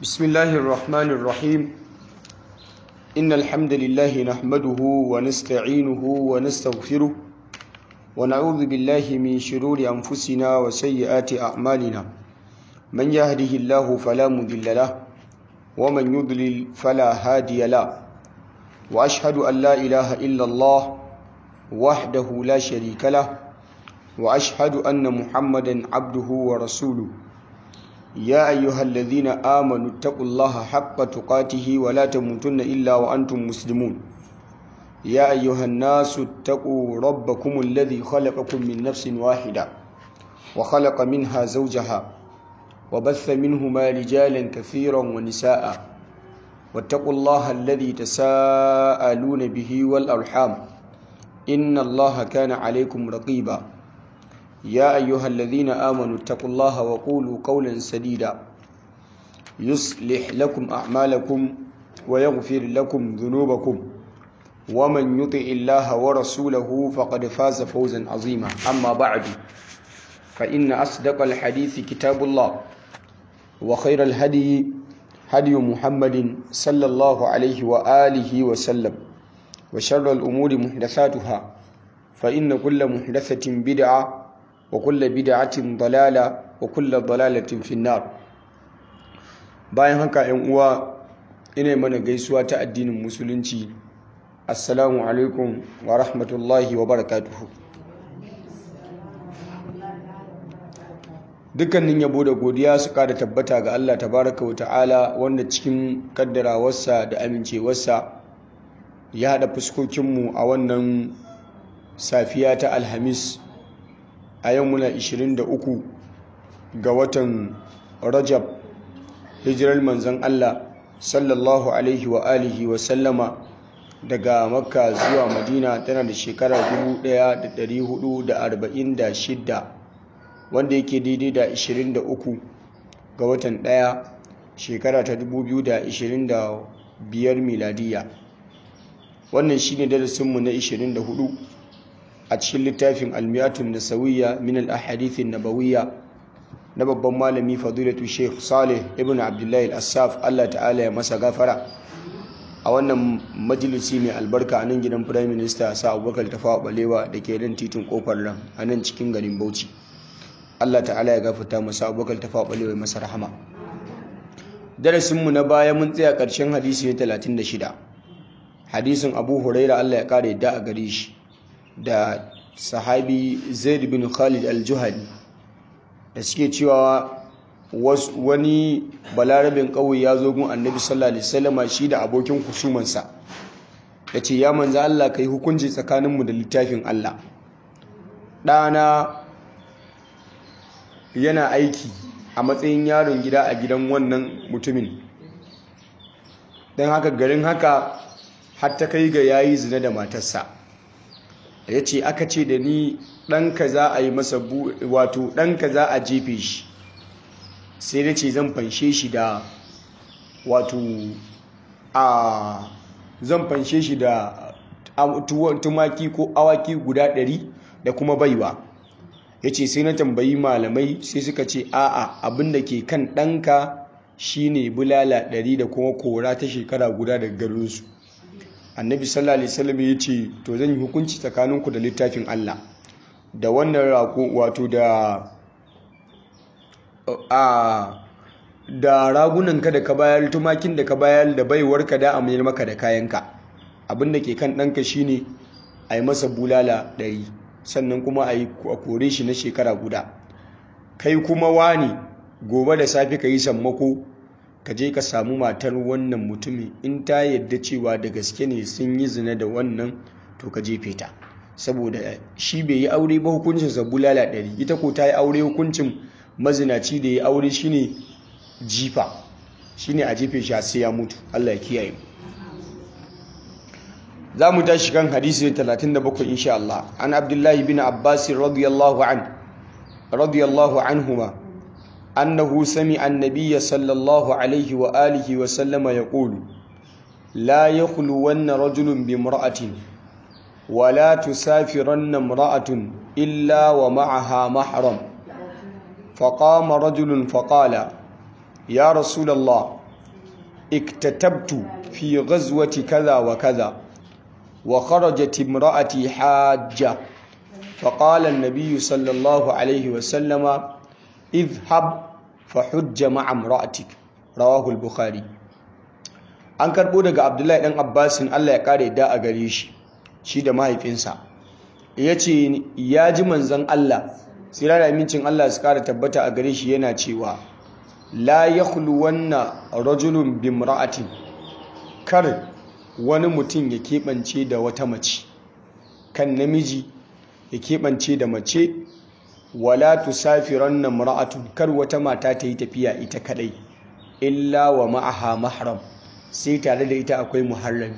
بسم الله الرحمن الرحيم إن الحمد لله نحمده ونستعينه ونستغفره ونعوذ بالله من شرور أنفسنا وسيئات أعمالنا من يهده الله فلا مضل له ومن يضلل فلا هادي له وأشهد أن لا إله إلا الله وحده لا شريك له وأشهد أن محمدا عبده ورسوله يا أيها الذين آمنوا اتقوا الله حق تقاته ولا تموتن إلا وأنتم مسلمون يا أيها الناس اتقوا ربكم الذي خلقكم من نفس واحدة وخلق منها زوجها وبث منهما رجالا كثيرا ونساء واتقوا الله الذي تساءلون به والأرحام إن الله كان عليكم رقيبا يا أيها الذين آمنوا اتقوا الله وقولوا قولا سديدا يصلح لكم أعمالكم ويغفر لكم ذنوبكم ومن يطع الله ورسوله فقد فاز فوزا عظيما أما بعد فإن أصدق الحديث كتاب الله وخير الهدي هدي محمد صلى الله عليه وآله وسلم وشر الأمور محدثاتها فإن كل محدثة بدعة وكل بدعة ضلالة وكل ضلالة في النار bayan haka ‘yan uwa ina mana gaisuwa ta addinin musulunci assalamu alaikum wa rahmatullahi wa barakatuhu dukkanin yabo da godiya su kada tabbata ga Allah tabaraka wa ta'ala wanda cikin kaddarawarsa da amincewarsa ya haɗa fuskokinmu a wannan safiya ta alhamis a yau muna 23 ga watan rajab hijirar manzan Allah sallallahu alaihi wa alihi wa sallama daga makka zuwa madina tana da shekara 1446 wanda yake daidai da 23 ga watan ɗaya shekara ta 2025 miladiya wannan shine darasinmu na 24 a cikin littafin almiyatun nasawiyya min al-ahadithin nabawiyya na babban malami fadilatu sheikh salih ibn abdullahi al-assaf Allah ta'ala ya masa gafara a wannan majalisi mai albarka a nan gidan prime minister sa abubakar tafawa balewa da ke nan titin kofar ran a nan cikin garin bauchi Allah ta'ala ya gafarta masa abubakar tafawa balewa masa rahama darasinmu na baya mun tsaya ƙarshen hadisi ne 36 hadisin abu huraira Allah ya kare da a gare shi da sahabi zaid bin khalid al-juhani da suke cewa wani balarabin ƙauye ya zo gun annabi sallallahu alaihi wasallam shi da abokin kusumansa ya ce ya manza Allah ka yi hukunci tsakaninmu da littafin Allah ɗana yana aiki a matsayin yaron gida a gidan wannan mutumin don haka garin haka har ta kai ga yayi zina da matarsa ya ce aka ce da ni ɗanka za a yi masa wato ɗanka za a jefe shi sai da ce zan fanshe shi da wato a zan fanshe shi da tumaki ko awaki guda ɗari da kuma baiwa ya ce sai na tambayi malamai sai suka ce a'a abinda ke kan ɗanka shine bulala ɗari da kuma kora ta shekara guda daga garinsu annabi sallallahu alaihi wasallam ya ce to zan yi hukunci tsakaninku da littafin Allah da wannan rako wato da a da ragunanka da ka bayar tumakin da ka bayar da baiwarka da amir maka da kayanka abinda ke kan ɗanka shine a yi masa bulala ɗari sannan kuma a yi kore shi na shekara guda kai kuma wani gobe da safe ka yi sammako ka je ka samu matar wannan mutumin in ta yadda cewa da gaske ne sun yi zina da wannan to ka jefe ta saboda shi bai yi aure ba hukuncinsa bulala ɗari ita ko ta yi aure hukuncin mazinaci da ya aure shine jifa shine a jefe shi sai ya mutu Allah ya kiyaye za mu tashi kan hadisi 37 insha Allah an abdullahi bin abbas radiyallahu an radiyallahu anhuma أنه سمع النبي صلى الله عليه وآله وسلم يقول لا يخلون رجل بامرأة ولا تسافرن امرأة إلا ومعها محرم فقام رجل فقال يا رسول الله iktatabtu fi ghazwati kaza wa kaza wa kharajat imra'ati hajja فقال النبي صلى الله عليه وسلم اذهب فحج مع امرأتك رواه البخاري an karbo daga abdullahi dan abbasin allah ya kare da a gare shi shi da mahaifinsa ya ce ya ji manzan allah tsira da amincin allah su kara tabbata a gare shi yana cewa la ya wannan rajulun bimra'atin kar wani mutum ya keɓance da wata mace kan namiji ya keɓance da mace wala tusafiran na mura'atun kar wata mata ta yi tafiya ita kadai illa wa ma'aha mahram sai tare da ita akwai muharrami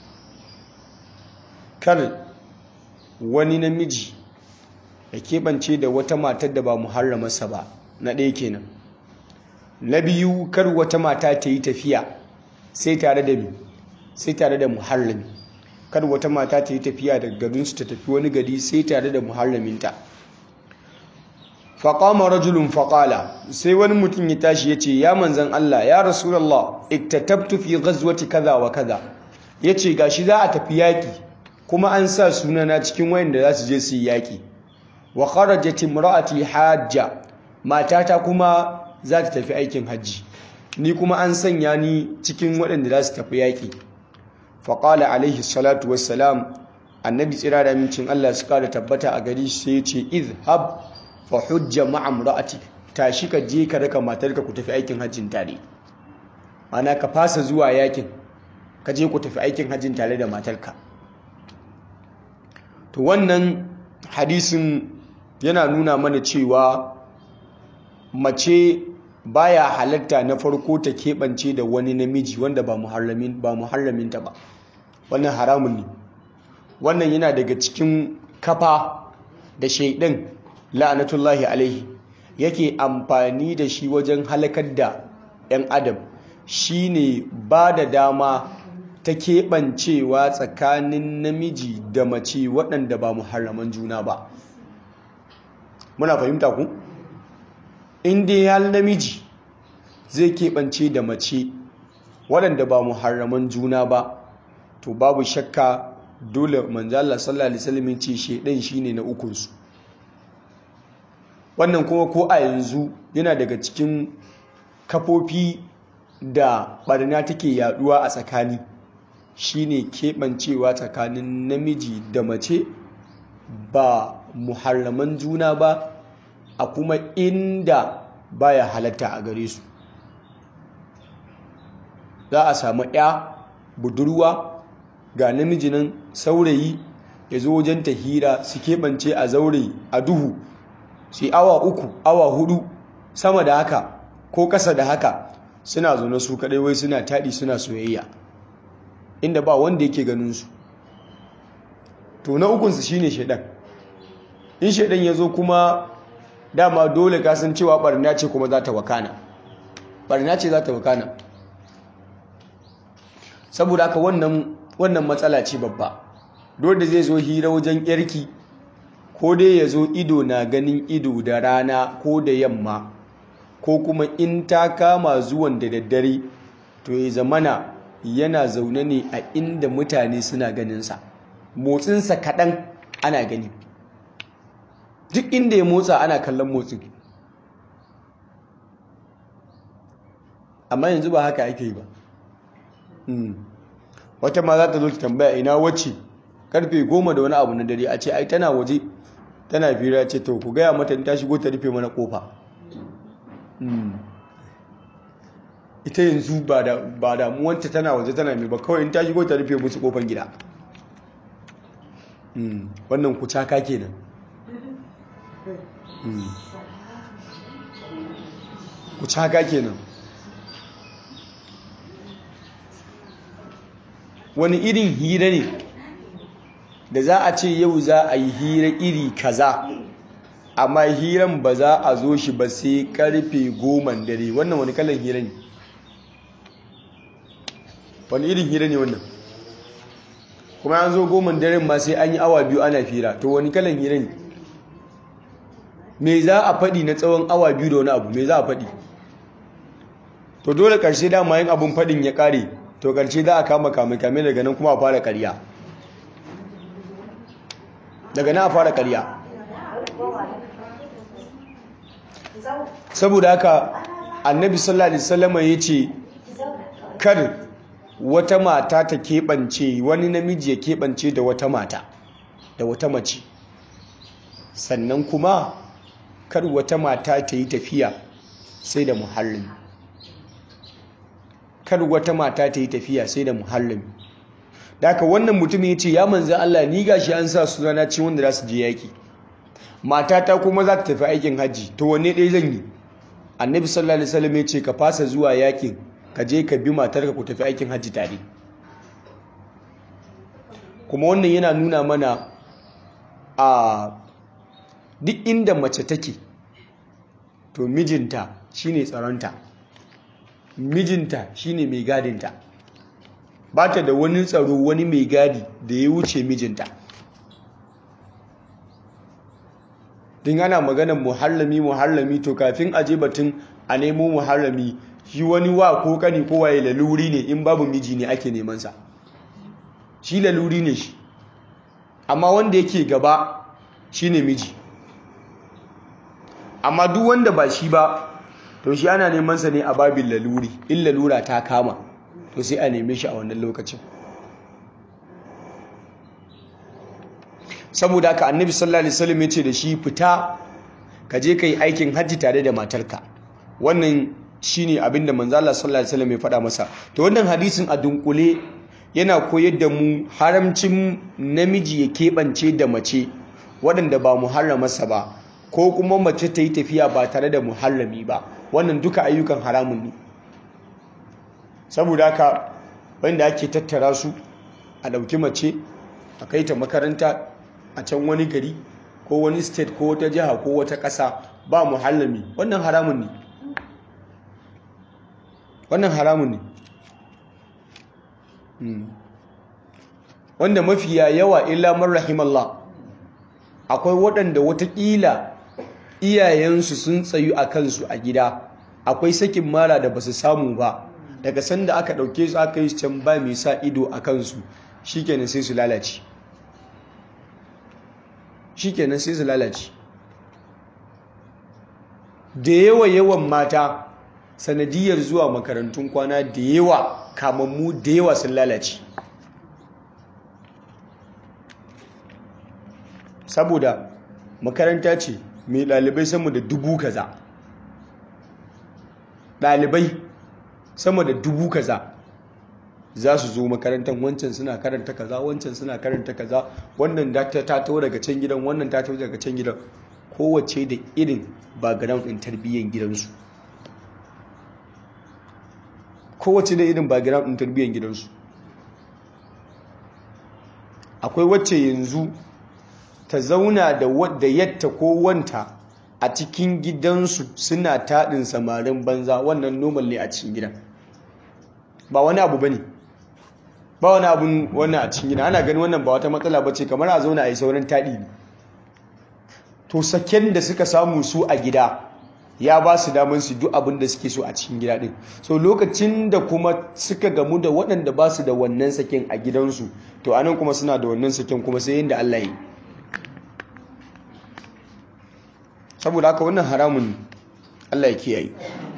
kar wani namiji ya keɓance da wata matar da ba muharramarsa ba na ɗaya kenan na biyu kar wata mata ta yi tafiya sai tare da sai tare da muharrami kar wata mata ta yi tafiya daga garinsu ta tafi wani gari sai tare da muharraminta faƙama rajulun faƙala sai wani mutum ya tashi ya ce ya manzan Allah ya rasulallah iktatabtu fi ghazwati kaza wa kaza ya ce gashi za a tafi yaƙi kuma an sa sunana cikin wayanda za su je su yi yaƙi wa kharajat imra'ati hajja matata kuma za ta tafi aikin hajji ni kuma an sanya ni cikin waɗanda za su tafi yaƙi faƙala alaihi salatu wassalam annabi tsira da mincin Allah su kada tabbata a gari sai ya ce izhab fa hujja ma'am ra'ati tashi ka je ka raka matarka ku tafi aikin hajjin tare ana ka fasa zuwa yakin ka je ku tafi aikin hajjin tare da matarka to wannan hadisin yana nuna mana cewa mace baya halatta na farko ta keɓance da wani namiji wanda ba muharraminta ba wannan haramun ne wannan yana daga cikin kafa da shaidan la'anatullahi alaihi yake amfani da shi wajen halakar da 'yan adam shine ba da dama ta keɓancewa tsakanin namiji da mace waɗanda ba muharraman juna ba muna fahimta ku? inda ya namiji zai keɓance da mace waɗanda ba muharraman juna ba to babu shakka dole manzala sallallahu alaihi wasallam ce shedan shine na ukunsu wannan kuma ko a yanzu yana daga cikin kafofi da barna take yaduwa a tsakani shine keɓancewa tsakanin namiji da mace ba muharraman juna ba a kuma inda baya halatta a gare su za a samu ya budurwa ga namiji nan saurayi ya zo wajen ta hira su keɓance a zaure a duhu su awa uku awa hudu sama da haka ko ƙasa da haka suna zaune su kaɗai wai suna taɗi suna soyayya inda ba wanda yake ganin su to na ukunsu shine shaidan in shaidan ya zo kuma dama dole kasan cewa barna ce kuma za ta wakana barna ce za ta wakana saboda haka wannan wannan matsala ce babba dole zai zo hira wajen yarki ko dai ya zo ido na ganin ido da rana ko da yamma ko kuma in ta kama zuwan da daddare to ya zamana yana zaune ne a inda mutane suna ganinsa motsinsa kaɗan ana gani duk inda ya motsa ana kallon motsin amma yanzu ba haka ake yi ba wata ma za ta zo ta tambaya ina wacce karfe goma da wani abu na dare a ce ai tana waje tana fira ce to ku gaya mata ta shigo ta rufe mana kofa ita yanzu ba damuwanta tana waje tana mai ba kawai in ta shigo ta rufe musu kofar gida wannan kucaka kenan kucaka kenan wani irin hira ne da za a ce yau za a yi hira iri kaza amma hiran ba za a zo shi ba sai karfe goman dare wannan wani kalan hira ne wani irin hira ne wannan kuma an zo goman daren ma sai an yi awa biyu ana fira to wani kalan hira ne me za a faɗi na tsawon awa biyu da wani abu me za a faɗi to dole karshe dama yin abun fadin ya kare to karshe za a kama kame kame daga nan kuma a fara ƙarya daga nan a fara ƙarya saboda haka annabi sallallahu alaihi wasallam ya ce kar wata mata ta keɓance wani namiji ya keɓance da wata mata da wata mace sannan kuma kar wata mata ta yi tafiya sai da muhallin kar wata mata ta yi tafiya sai da muhallin da haka wannan mutum ya ce ya manzan Allah ni gashi an sa su rana ci wanda za su je yaƙi matata kuma za ta tafi aikin hajji to wanne ɗaya zan yi annabi sallallahu alaihi wasallam ya ce ka fasa zuwa yaƙin ka je ka bi matarka ku tafi aikin hajji tare kuma wannan yana nuna mana a duk inda mace take to mijinta shine tsaronta mijinta shine mai gadinta ba ta da wani tsaro wani mai gadi da ya wuce mijinta din ana maganar muhallami muhallami to kafin aje batun a nemo muhallami shi wani wa ko kani ko waye laluri ne in babu miji ne ake neman sa shi laluri ne shi amma wanda yake gaba shine miji amma duk wanda ba shi ba to shi ana neman sa ne a babin laluri in lalura ta kama to sai a neme shi a wannan lokacin saboda haka annabi sallallahu alaihi wasallam ya ce da shi fita ka je kai aikin hajji tare da matarka wannan shine abinda manzo Allah sallallahu alaihi wasallam ya faɗa masa to wannan hadisin a dunkule yana koyar da mu haramcin namiji ya keɓance da mace waɗanda ba muharramarsa ba ko kuma mace ta yi tafiya ba tare da muharrami ba wannan duka ayyukan haramun ne saboda haka wanda ake tattara su a ɗauki mace a kai ta makaranta a can wani gari ko wani state ko wata jiha ko wata ƙasa ba muhallami wannan haramun ne wannan haramun ne wanda mafiya yawa illa man rahimallah akwai waɗanda watakila iyayensu sun tsayu a kansu a gida akwai sakin mara da ba su samu ba daga sanda aka ɗauke su aka yi can ba mai sa ido a kansu shikenan sai su lalace shikenan sai su lalace da yawa yawan mata sanadiyar zuwa makarantun kwana da yawa kamammu da yawa sun lalace saboda makaranta ce mai ɗalibai sama da dubu kaza ɗalibai sama da dubu kaza za su zo makarantar wancan suna karanta kaza wancan suna karanta kaza wannan ta taho daga can gidan wannan ta taho daga can gidan kowace da irin background ɗin tarbiyyar gidansu kowace da irin background ɗin tarbiyyar gidansu akwai wacce yanzu ta zauna da yadda ko wanta a cikin gidansu suna taɗin samarin banza wannan normal ne a cikin gidan ba wani abu ba ne ba wani abun wannan a cikin gidan ana gani wannan ba wata matsala ba ce kamar a zauna a yi sauran taɗi ne to saken da suka samu su a gida ya ba su damar su duk abin da suke so a cikin gida din so lokacin da kuma suka gamu da waɗanda ba su da wannan saken a gidansu to anan kuma suna da wannan saken kuma sai yadda Allah yi saboda haka wannan haramun Allah ya kiyaye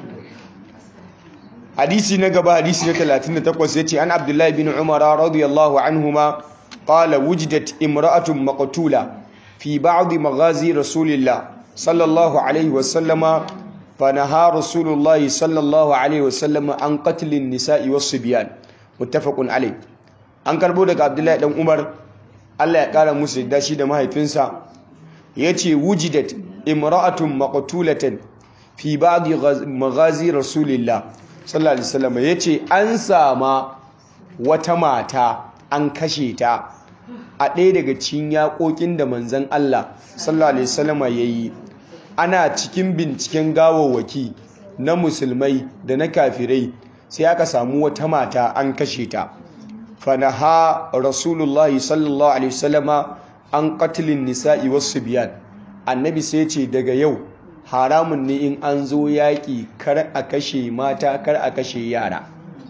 hadisi na gaba hadisi na 38 yace an Abdullahi bin Umar radiyallahu anhuma qala wujidat imra'atun maqtula fi ba'd maghazi rasulillah sallallahu alaihi wasallama فنهى رسول الله صلى الله عليه وسلم عن قتل النساء والصبيان متفق عليه an karbo daga Abdullahi dan Umar Allah ya kara musu da shi da mahaifinsa yace wujidat imra'atun maqtulatan fi ba'd maghazi rasulillah sallallahu alaihi wasallam yace an sama wata mata an kashe ta a ɗaya daga cikin yaƙoƙin da manzon Allah sallallahu alaihi wasallam yayi ana cikin binciken gawawwaki na musulmai da na kafirai sai aka samu wata mata an kashe ta fanaha rasulullahi sallallahu alaihi wasallama an qatlin nisa'i wasu biyan annabi sai ce daga yau haramun ne in an zo yaƙi kar a kashe mata kar a kashe yara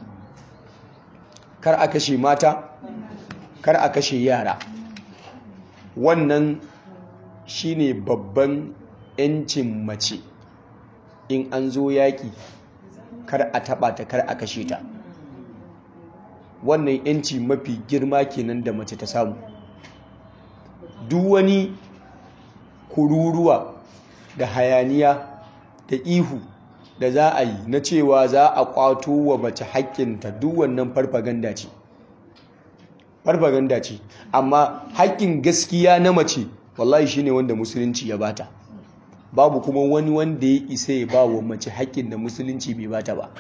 kar a kashe mata kar a kashe yara wannan shine babban 'yancin mace in an zo yaƙi kar a taɓa ta kar a kashe ta wannan 'yanci mafi girma kenan da mace ta samu duk wani kururuwa da hayaniya da ihu da za a yi na cewa za a kwato wa mace haƙƙinta duk wannan farfaganda ce farfaganda ce amma haƙƙin gaskiya na mace wallahi shine wanda musulunci ya bata babu kuma wani wanda ya isa ya ba wa mace haƙƙin da musulunci bai bata ba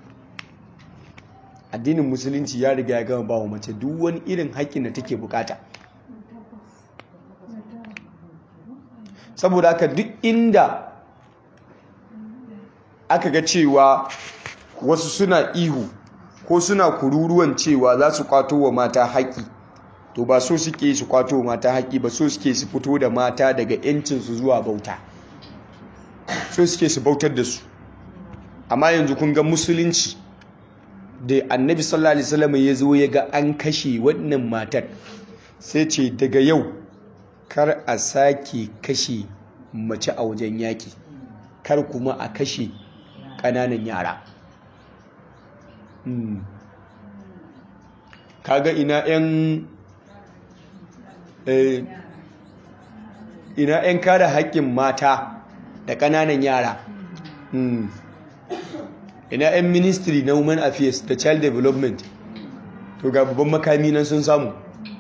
addinin musulunci ya riga ya gama ba wa mace duk wani irin haƙƙin da take bukata saboda haka duk inda aka ga cewa wasu suna ihu ko suna kururuwan cewa za su kwato wa mata haƙƙi to ba so suke su kwato wa mata haƙƙi ba so suke su fito da mata daga 'yancinsu zuwa bauta so suke su bautar da su amma yanzu kun ga musulunci da annabi sallallahu alaihi wasallam ya zo ya ga an kashe wannan matar sai ce daga yau kar a sake kashe mace a wajen yaki kar kuma a kashe ƙananan yara kaga ina 'yan ina 'yan kada haƙƙin mata da ƙananan yara ina 'yan ministry na women affairs da child development to ga babban makami nan sun samu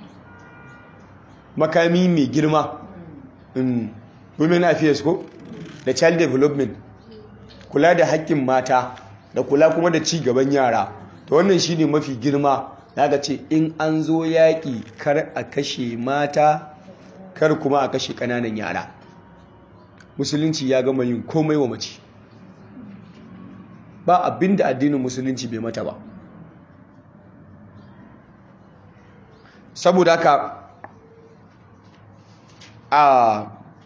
makami mai girma women affairs ko da child development kula da haƙƙin mata da kula kuma da ci gaban yara to wannan shine mafi girma daga ce in an zo yaƙi kar a kashe mata kar kuma a kashe ƙananan yara musulunci ya gama yin komai wa mace ba abinda addinin musulunci bai mata ba saboda haka a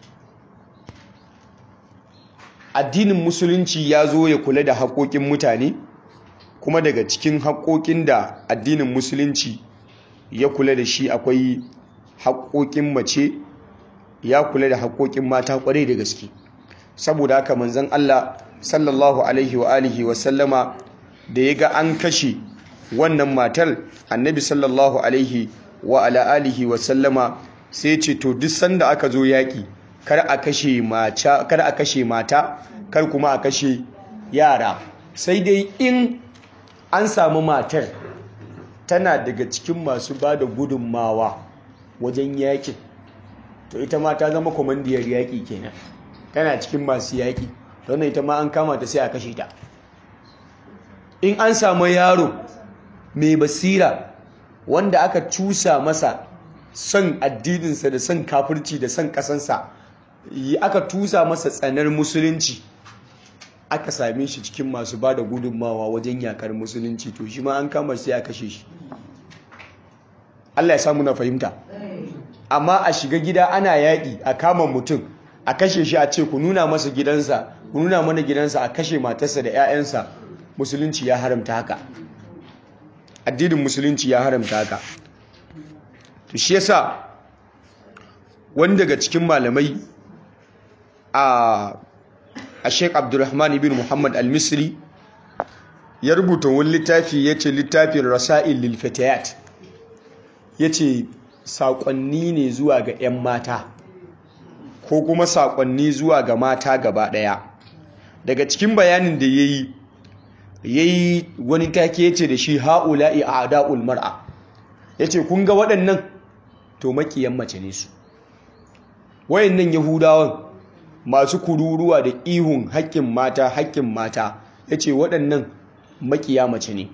addinin musulunci ya zo ya kula da haƙoƙin mutane kuma daga cikin haƙoƙin da addinin musulunci ya kula da shi akwai haƙoƙin mace ya kula da haƙoƙin mata ƙwarai da gaske saboda haka manzon Allah sallallahu alaihi wa alihi wa sallama da ya ga an kashe wannan matar annabi sallallahu alaihi wa ala alihi wa sallama sai ce to duk sanda aka zo yaƙi kar a kashe mata kar a kashe mata kar kuma a kashe yara sai dai in an samu matar tana daga cikin masu ba da gudunmawa wajen yaƙin to ita ma ta zama kwamandiyar yaƙi kenan tana cikin masu yaƙi don ita ma an kama ta sai a kashe ta in an samu yaro mai basira wanda aka cusa masa son addininsa da son kafirci da son ƙasansa aka tusa masa tsanar musulunci aka same shi cikin masu ba da gudunmawa wajen yakar musulunci to shi ma an kama sai a kashe shi Allah ya samu na fahimta amma a shiga gida ana yaƙi a kama mutum a kashe shi a ce ku nuna masa gidansa ku nuna mana gidansa a kashe matarsa da 'ya'yansa musulunci ya haramta haka addinin musulunci ya haramta haka to shi yasa wani daga cikin malamai a a Sheikh Abdulrahman ibn Muhammad al-Misri ya rubuta wani littafi yace littafin Rasail lil Fatayat yace saƙonni ne zuwa ga 'yan mata ko kuma saƙonni zuwa ga mata gaba ɗaya daga cikin bayanin da yayi yayi wani take yace da shi haula'i a'da'ul mar'a yace kun ga waɗannan to makiyan mace ne su wayannan yahudawan masu kururuwa da ihun haƙƙin mata haƙƙin mata yace waɗannan makiya mace ne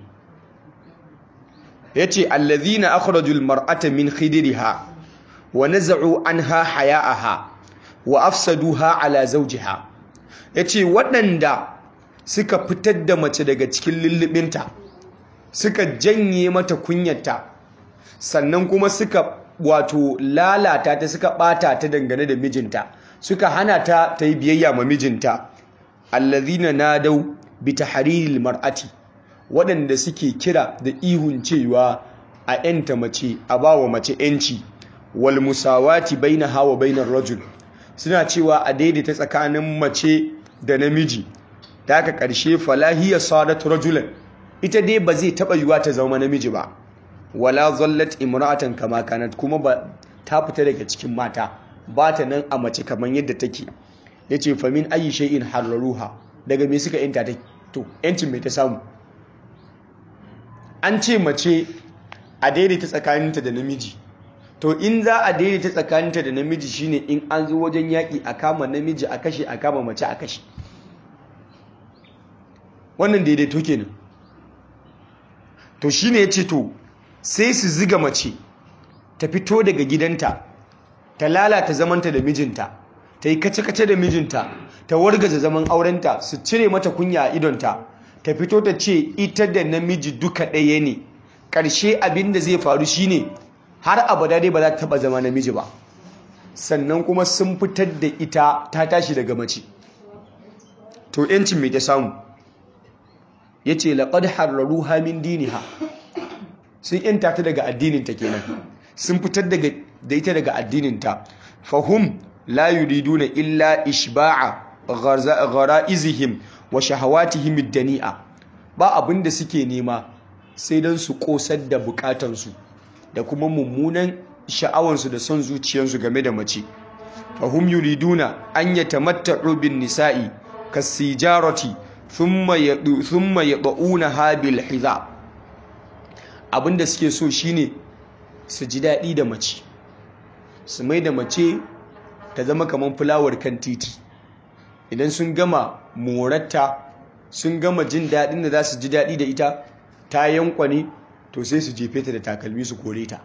yace allazina akhrajul mar'ata min khidriha wa naz'u anha haya'aha wa afsaduha ala zawjiha yace waɗanda suka fitar da mace daga cikin lullubinta suka janye mata kunyarta sannan kuma suka wato lalata ta suka bata ta dangane da mijinta suka hana ta ta yi biyayya ma mijinta allazina nadau bi tahriril mar'ati waɗanda suke kira da ihun cewa a yanta mace a bawa mace yanci wal musawati bainaha wa bainar rajul suna cewa a daidaita tsakanin mace da namiji ta haka ƙarshe falahiya sadat rajulan ita dai ba zai taɓa yiwa ta zama namiji ba wala zallat imra'atan kama kanat kuma ba ta fita daga cikin mata ba ta nan a mace kamar yadda take yace fa min ayi shay'in hararuha daga me suka yanta ta to yancin mai ta samu an ce mace a daidaita tsakaninta da namiji to in za a daidaita tsakaninta da namiji shine in an zo wajen yaƙi a kama namiji a kashe a kama mace a kashe wannan daidaito kenan to shine ya ce to sai su ziga mace ta fito daga gidanta ta lalata zamanta da mijinta ta yi kace-kace da mijinta ta wargaza zaman aurenta su cire mata kunya a idonta ta fito ta ce ita da namiji duka ɗaya ne ƙarshe abin da zai faru shine har abada dai ba za ta taɓa zama namiji ba sannan kuma sun fitar da ita ta tashi daga mace to yancin mai ta samu ya ce laƙad hararru hamin diniha sun yanta ta daga addininta kenan sun fitar da ita daga addininta fahum la yuriduna illa ishba'a ghara'izihim wa shahawatihim dani'a ba abin da suke nema sai don su kosar da bukatansu da kuma mummunan sha'awansu da son zuciyarsu game da mace fahum yuriduna an yatamatta'u bin nisa'i kasijarati thumma yadu thumma yad'unaha bil hiza abinda suke so shine su ji daɗi da mace su mai da mace ta zama kamar fulawar kan titi idan sun gama moratta sun gama jin daɗin da za su ji daɗi da ita ta yankwane to sai su jefe ta da takalmi su kore ta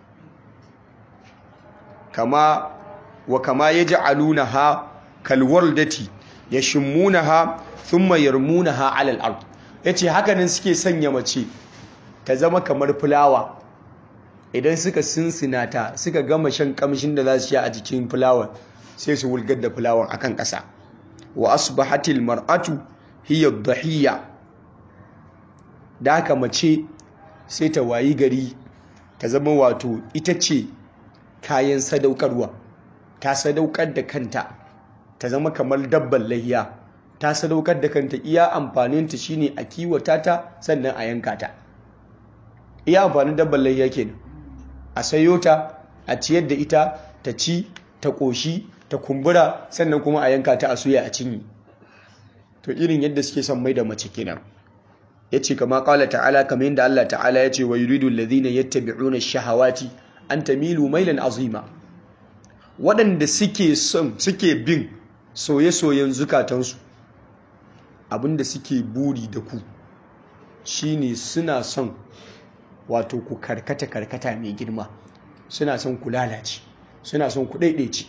kama wa kama ya ji aluna ha kalwar dati ya shimmuna ha sun mayar muna ha alal ard ya ce hakanin suke sanya mace ta zama kamar fulawa idan suka sinsina ta suka gama shan kamshin da za su sha a jikin fulawar sai su wulgar da fulawar akan ƙasa wa asbahatil mar'atu hiya dhahiyya da haka mace sai ta wayi gari ta zama wato ita ce kayan sadaukarwa ta sadaukar da kanta ta zama kamar dabban lahiya ta sadaukar da kanta iya amfaninta shine a kiwata ta sannan a yanka ta iya amfanin dabban lahiya kenan a sayo ta a ciyar da ita ta ci ta ƙoshi ta kumbura sannan kuma a yanka ta a suya a cinye to irin yadda suke son mai da mace kenan ya ce kama ƙala ta'ala kamar yadda Allah ta'ala ya ce wa yuridu alladhina yattabi'una shahawati an tamilu mailan azima waɗanda suke son suke bin soye-soyen zukatansu abinda suke buri da ku shine suna son wato ku karkata karkata mai girma suna son ku lalace suna son ku daidaice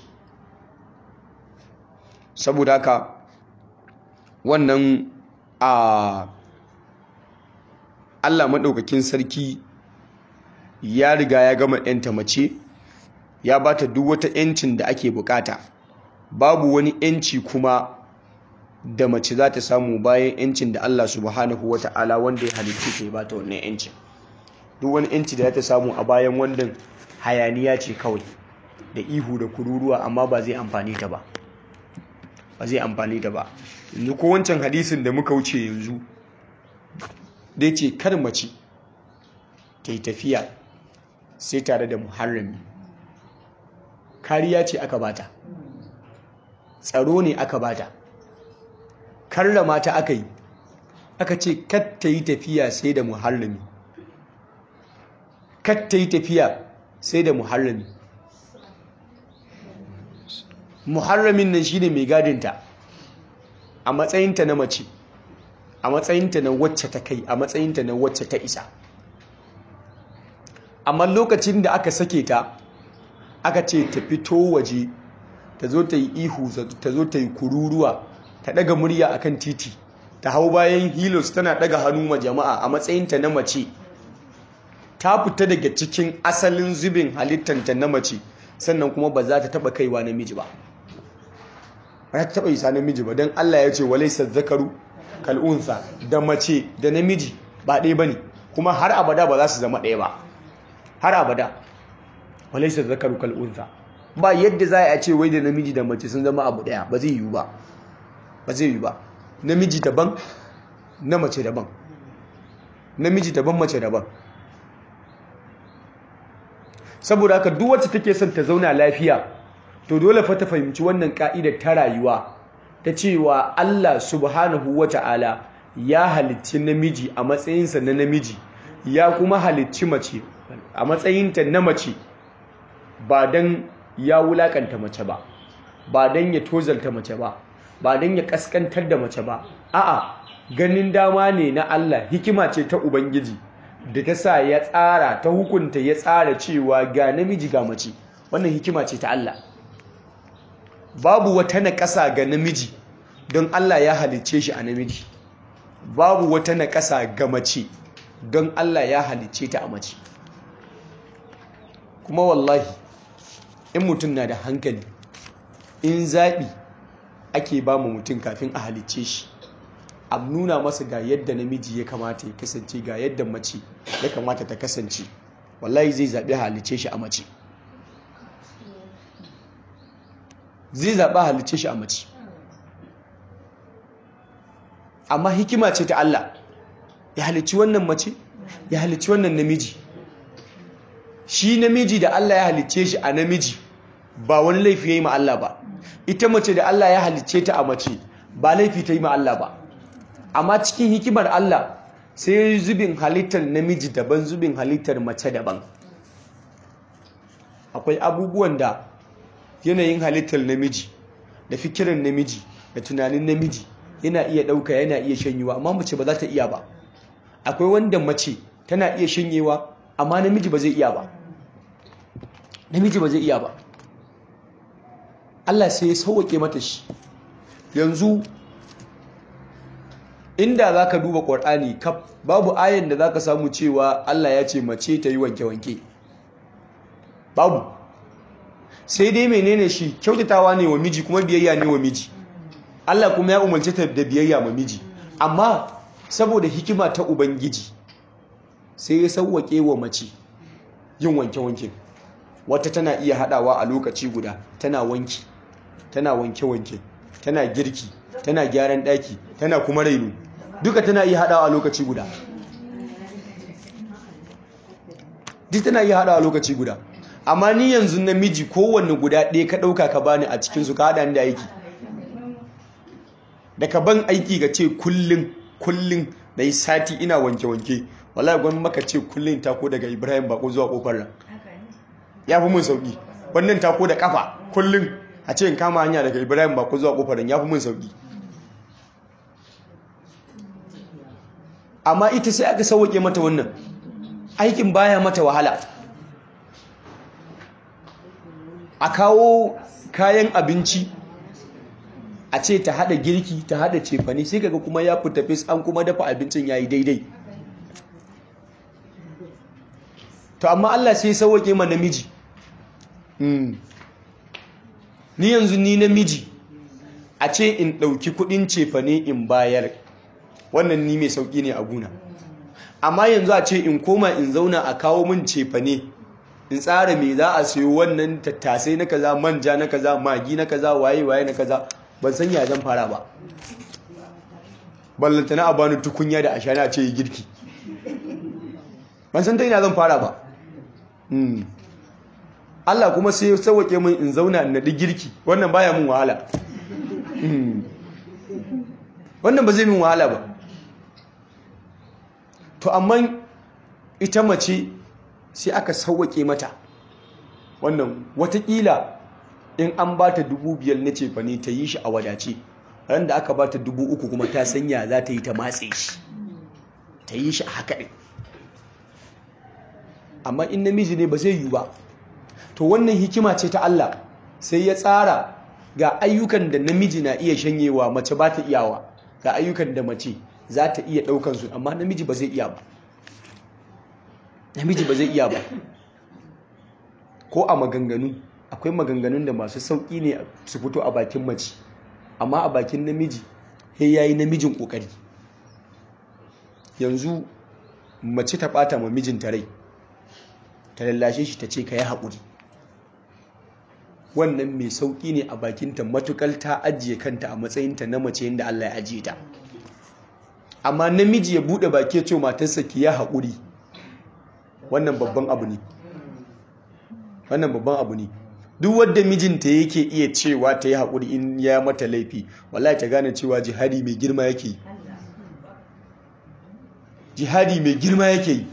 saboda haka wannan a Allah maɗaukakin sarki ya riga ya gama ‘yanta mace ya ba ta duk wata ‘yancin da ake bukata babu wani ‘yanci kuma da mace za ta samu bayan ‘yancin da Allah subhanahu wa ta'ala wanda ya halittu ta ba ta wannan ‘yancin duk wani ‘yanci da za ta samu a bayan wannan hayaniya ce kawai da ihu da kururuwa amma ba zai amfani ta ba ba zai amfani ta ba yanzu ko wancan hadisin da muka wuce yanzu dai ce kar mace ta yi tafiya sai tare da muharrami kariya ce aka bata tsaro ne aka bata karrama ta aka yi aka ce kar ta yi tafiya sai da muharrami kar ta yi tafiya sai da muharrami muharramin nan shine mai gadinta a matsayinta na mace a matsayinta na wacce ta kai a matsayinta na wacce ta isa amma lokacin da aka sake ta aka ce ta fito waje ta zo ta yi ihu ta zo ta yi kururuwa ta daga murya akan titi ta hau bayan hilos tana daga hannu ma jama'a a matsayinta na mace ta fita daga cikin asalin zubin halittanta na mace sannan kuma ba za ta taba kaiwa namiji ba ba ta taɓa isa namiji ba don Allah ya ce walaysa zakaru kal unsa da mace da namiji ba ɗaya bane kuma har abada ba za su zama ɗaya ba har abada walaysa zakaru kal unsa ba yadda za a ce wai da namiji da mace sun zama abu ɗaya ba zai yiwu ba ba zai yiwu ba namiji daban na mace daban namiji daban mace daban saboda haka duk wacce take son ta zauna lafiya to dole fa ta fahimci wannan ka'idar ta rayuwa ta cewa Allah subhanahu wata'ala ya halicci namiji a matsayinsa na namiji ya kuma halicci mace a matsayinta na mace ba don ya wulakanta mace ba ba don ya tozalta mace ba ba don ya kaskantar da mace ba a'a ganin dama ne na Allah hikima ce ta ubangiji da ta sa ya tsara ta hukunta ya tsara cewa ga namiji ga mace wannan hikima ce ta Allah babu wata naƙasa ga namiji don Allah ya halicce shi a namiji babu wata naƙasa ga mace don Allah ya halicce ta a mace kuma wallahi in mutum na da hankali in zaɓi ake ba mu mutum kafin a halicce shi a nuna masa ga yadda namiji ya kamata ya kasance ga yadda mace ya kamata ta kasance wallahi zai zaɓi halicce shi a mace zai zaɓi halicce shi a mace amma hikima ce ta Allah ya halicci wannan mace ya halicci wannan namiji shi namiji da Allah ya halicce shi a namiji ba wani laifi ya yi ma Allah ba ita mace da Allah ya halicce ta a mace ba laifi ta yi ma Allah ba amma cikin hikimar Allah sai zubin halittar namiji daban zubin halittar mace daban akwai abubuwan da yanayin halittar namiji da fikirin namiji da tunanin namiji yana iya ɗauka yana iya shanyewa amma mace ba za ta iya ba akwai wanda mace tana iya shanyewa amma namiji ba zai iya ba namiji ba zai iya ba Allah sai ya sauwake mata shi yanzu inda za ka duba ƙwar'ani kaf babu ayan da za ka samu cewa Allah ya ce mace ta yi wanke-wanke babu sai dai menene shi kyautatawa ne wa miji kuma biyayya ne wa miji Allah kuma ya umarci ta da biyayya ma miji amma saboda hikima ta ubangiji sai ya sauwake wa mace yin wanke-wanke wata tana iya hadawa a lokaci guda tana wanki tana wanke-wanke tana girki tana gyaran daki tana kuma raino duka tana iya hadawa a lokaci guda duk tana iya hadawa a lokaci guda amma ni yanzu namiji kowanne guda ɗaya ka ɗauka ka bani a cikinsu ka haɗa da aiki da ka ban aiki ga ce kullum kullum da yi sati ina wanke-wanke wallahi gwan maka ce kullum tako daga ibrahim bako zuwa kofar nan ya fi mun sauki wannan tako da kafa kullum a ce in kama hanya daga ibrahim bako zuwa kofar nan ya fi mun sauki amma ita sai aka sauke mata wannan aikin baya mata wahala a kawo kayan abinci a ce ta hada girki ta hada cefane sai kaga kuma ya fita fis an kuma dafa abincin yayi daidai to amma Allah sai sauke ma namiji ni yanzu ni namiji a ce in dauki kudin cefane in bayar wannan ni mai sauki ne a guna amma yanzu a ce in koma in zauna a kawo min cefane in tsara me za a sayo wannan tattasai na kaza manja na kaza magi na kaza waye waye na kaza ban san ya zan fara ba ballantana a bani tukunya da ashana ce yi girki ban san ta ina zan fara ba Allah kuma sai ya sauwake min in zauna in naɗi girki wannan baya min wahala wannan ba zai min wahala ba to amma ita mace sai aka sauwake mata wannan watakila in an ba ta dubu biyar na cefa ne ta yi shi a wadace ran da aka ba ta dubu uku kuma ta sanya za ta yi ta matse shi ta yi shi a haka ɗin amma in namiji ne ba zai yi ba to wannan hikima ce ta Allah sai ya tsara ga ayyukan da namiji na iya shanyewa mace ba ta iyawa ga ayyukan da mace za ta iya ɗaukansu amma namiji ba zai iya ba namiji ba zai iya ba ko a maganganu akwai maganganun da masu sauƙi ne su fito a bakin mace amma a bakin namiji sai yayi namijin kokari yanzu mace ta bata ma mijinta rai ta lallashe shi ta ce ka yi haƙuri wannan mai sauƙi ne a bakinta matukar ta ajiye kanta a matsayinta na mace yadda Allah ya ajiye ta amma namiji ya buɗe baki ya ce matarsa ki ya haƙuri wannan babban abu ne wannan babban abu ne duk wadda mijinta yake iya cewa ta yi haƙuri in ya mata laifi wallahi ta gane cewa jihadi mai girma yake yi jihadi mai girma yake yi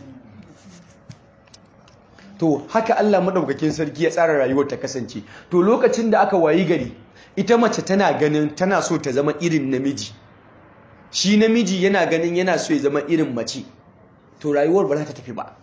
to haka Allah madaukakin sarki ya tsara rayuwar ta kasance to lokacin da aka wayi gari ita mace tana ganin tana so ta zama irin namiji shi namiji yana ganin yana so ya zama irin mace to rayuwar ba za ta tafi ba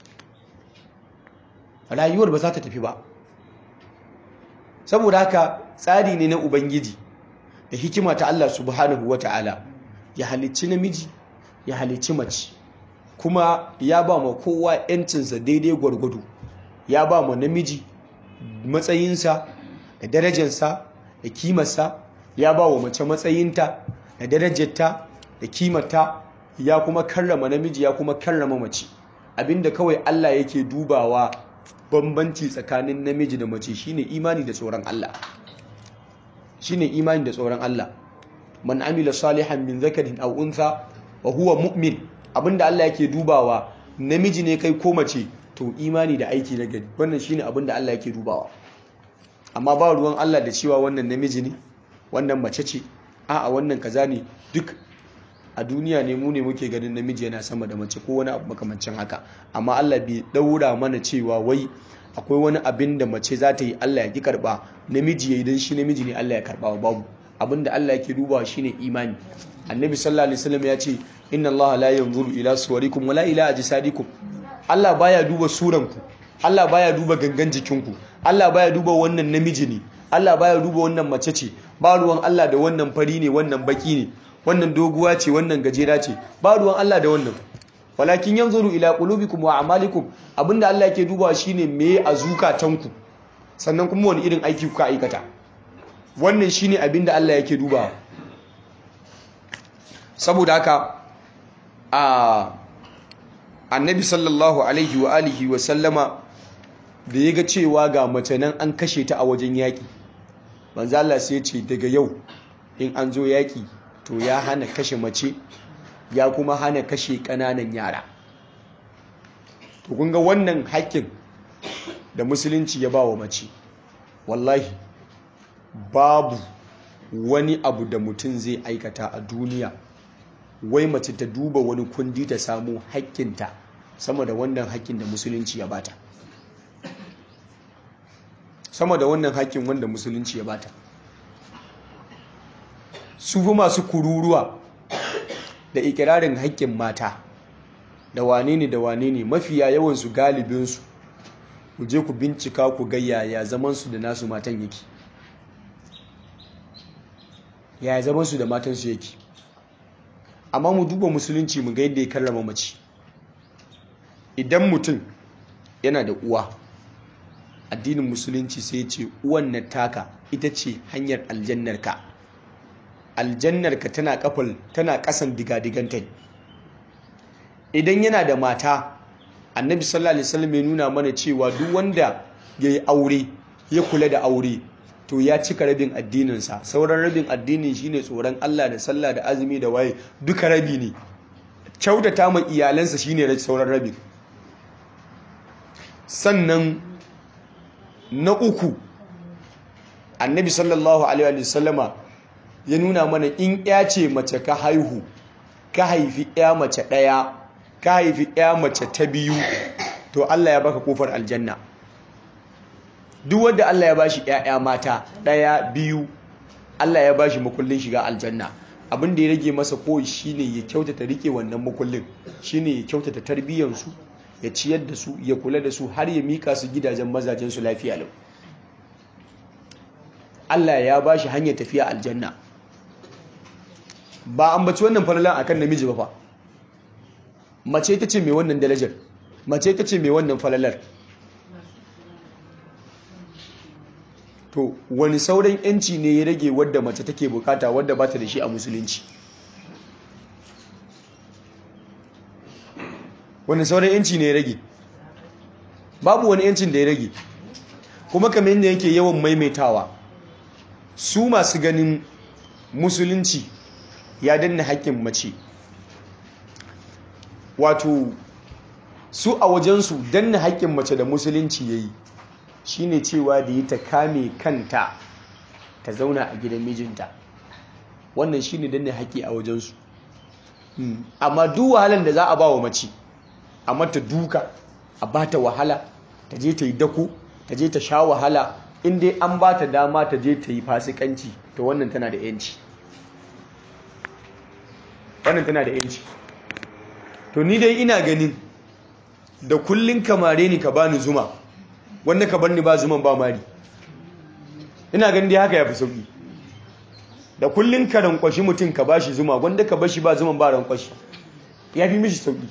rayuwar ba za ta tafi ba saboda haka tsari ne na ubangiji da hikima ta Allah subhanahu wata'ala ya halicci namiji ya halicci mace kuma ya ba ma kowa yancinsa daidai gwargwado ya ba ma namiji matsayinsa da darajarsa da kimarsa ya ba wa mace matsayinta da darajarta da kimarta ya kuma karrama namiji ya kuma karrama mace abinda kawai Allah yake dubawa bambanci tsakanin namiji da mace shine imani da tsoron Allah shine imani da tsoron Allah man amila salihan min zakarin aw untha wa huwa mu'min abinda Allah yake dubawa namiji ne kai ko mace to imani da aiki na gari wannan shine abinda Allah yake dubawa amma ba ruwan Allah da cewa wannan namiji ne wannan mace ce a'a wannan kaza ne duk a duniya ne mu ne muke ganin namiji yana sama da mace ko wani abu makamancin haka amma Allah bai daura mana cewa wai akwai wani abin da mace za ta yi Allah ya ki karba namiji ya yi don shi namiji ne Allah ya karba babu abin da Allah yake dubawa shine imani annabi sallallahu alaihi wasallam ya ce inna Allah la yanzuru ila suwarikum wala ila ajsadikum Allah baya duba suranku Allah baya duba gangan jikinku Allah baya duba wannan namiji ne Allah baya duba wannan mace ce ba ruwan Allah da wannan fari ne wannan baki ne wannan doguwa ce wannan gajera ce ba ruwan Allah da wannan walakin yanzuru ila qulubikum wa a'malikum abinda Allah yake dubawa shine me a zukatanku sannan kuma wani irin aiki kuka aikata wannan shine abinda Allah yake dubawa saboda haka a annabi sallallahu alaihi wa alihi wa sallama da ya ga cewa ga mace nan an kashe ta a wajen yaƙi manzo Allah sai ce daga yau in an zo yaƙi to ya hana kashe mace ya kuma hana kashe ƙananan yara to kun ga wannan haƙƙin da musulunci ya ba wa mace wallahi babu wani abu da mutum zai aikata a duniya wai mace ta duba wani kundi ta samu haƙƙinta sama da wannan haƙƙin da musulunci ya bata sama da wannan haƙƙin wanda musulunci ya bata su fi masu kururuwa da ikirarin haƙƙin mata da wane ne da wane ne mafiya yawansu galibinsu ku je ku bincika ku ga yaya zamansu da nasu matan yake yaya zamansu da matansu yake amma mu duba musulunci mu ga yadda ya karrama mace idan mutum yana da uwa addinin musulunci sai ce uwan na taka ita ce hanyar aljannarka aljannarka tana kafal tana kasan digadiganta idan yana da mata annabi sallallahu alaihi wasallam ya nuna mana cewa duk wanda ya yi aure ya kula da aure to ya cika rabin addininsa sauran rabin addinin shine tsoron Allah da sallah da azumi da waye duka rabi ne kyautata ma iyalansa shine sauran rabin sannan na uku annabi sallallahu alaihi wasallama ya nuna mana in ya ce mace ka haihu ka haifi ya mace ɗaya ka haifi ya mace ta biyu to Allah ya baka kofar aljanna duk wanda Allah ya bashi ƴaƴa mata ɗaya biyu Allah ya bashi makullin shiga aljanna abin da ya rage masa koyi shine ya kyautata rike wannan makullin shine ya kyautata tarbiyyansu ya ciyar da su ya kula da su har ya mika su gidajen mazajen su lafiya lau Allah ya bashi hanyar tafiya aljanna ba an baci wannan falalan akan namiji ba fa mace ta ce mai wannan darajar mace ta ce mai wannan falalar to wani sauran yanci ne ya rage wadda mace take bukata wadda ba ta da shi a musulunci wani sauran yanci ne ya rage babu wani yancin da ya rage kuma kamar yadda yake yawan maimaitawa su masu ganin musulunci ya danna haƙƙin mace wato su a wajensu danna haƙƙin mace da musulunci ya yi shine cewa da yi ta kame kanta ta zauna a gidan mijinta wannan shine danna haƙƙi a wajensu amma duk wahalar da za a ba wa mace a mata duka a ba ta wahala ta je ta yi dako ta je ta sha wahala in dai an ba ta dama ta je ta yi fasikanci to wannan tana da yanci wannan tana da yanci to ni dai ina ganin da kullun kamare ni ka bani zuma wanda ka barni ba zuman ba mari ina ganin dai haka yafi sauki da kullun ka rankwashi mutum ka bashi zuma wanda ka bashi ba zuman ba rankwashi yafi mishi sauki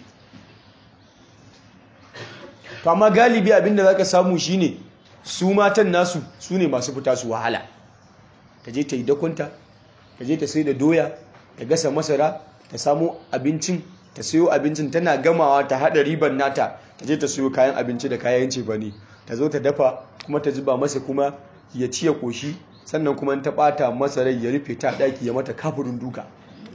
to amma galibi abinda zaka samu shine su matan nasu su ne masu fita su wahala ta je ta yi dakunta ta je ta sai da doya ta gasa masara ta samu abincin ta sayo abincin tana gamawa ta hada riban nata ta je ta sayo kayan abinci da kayan cefane ta zo ta dafa kuma ta zuba masa kuma ya ci ya koshi sannan kuma ta bata masa rai ya rufe ta daki ya mata kafurin duka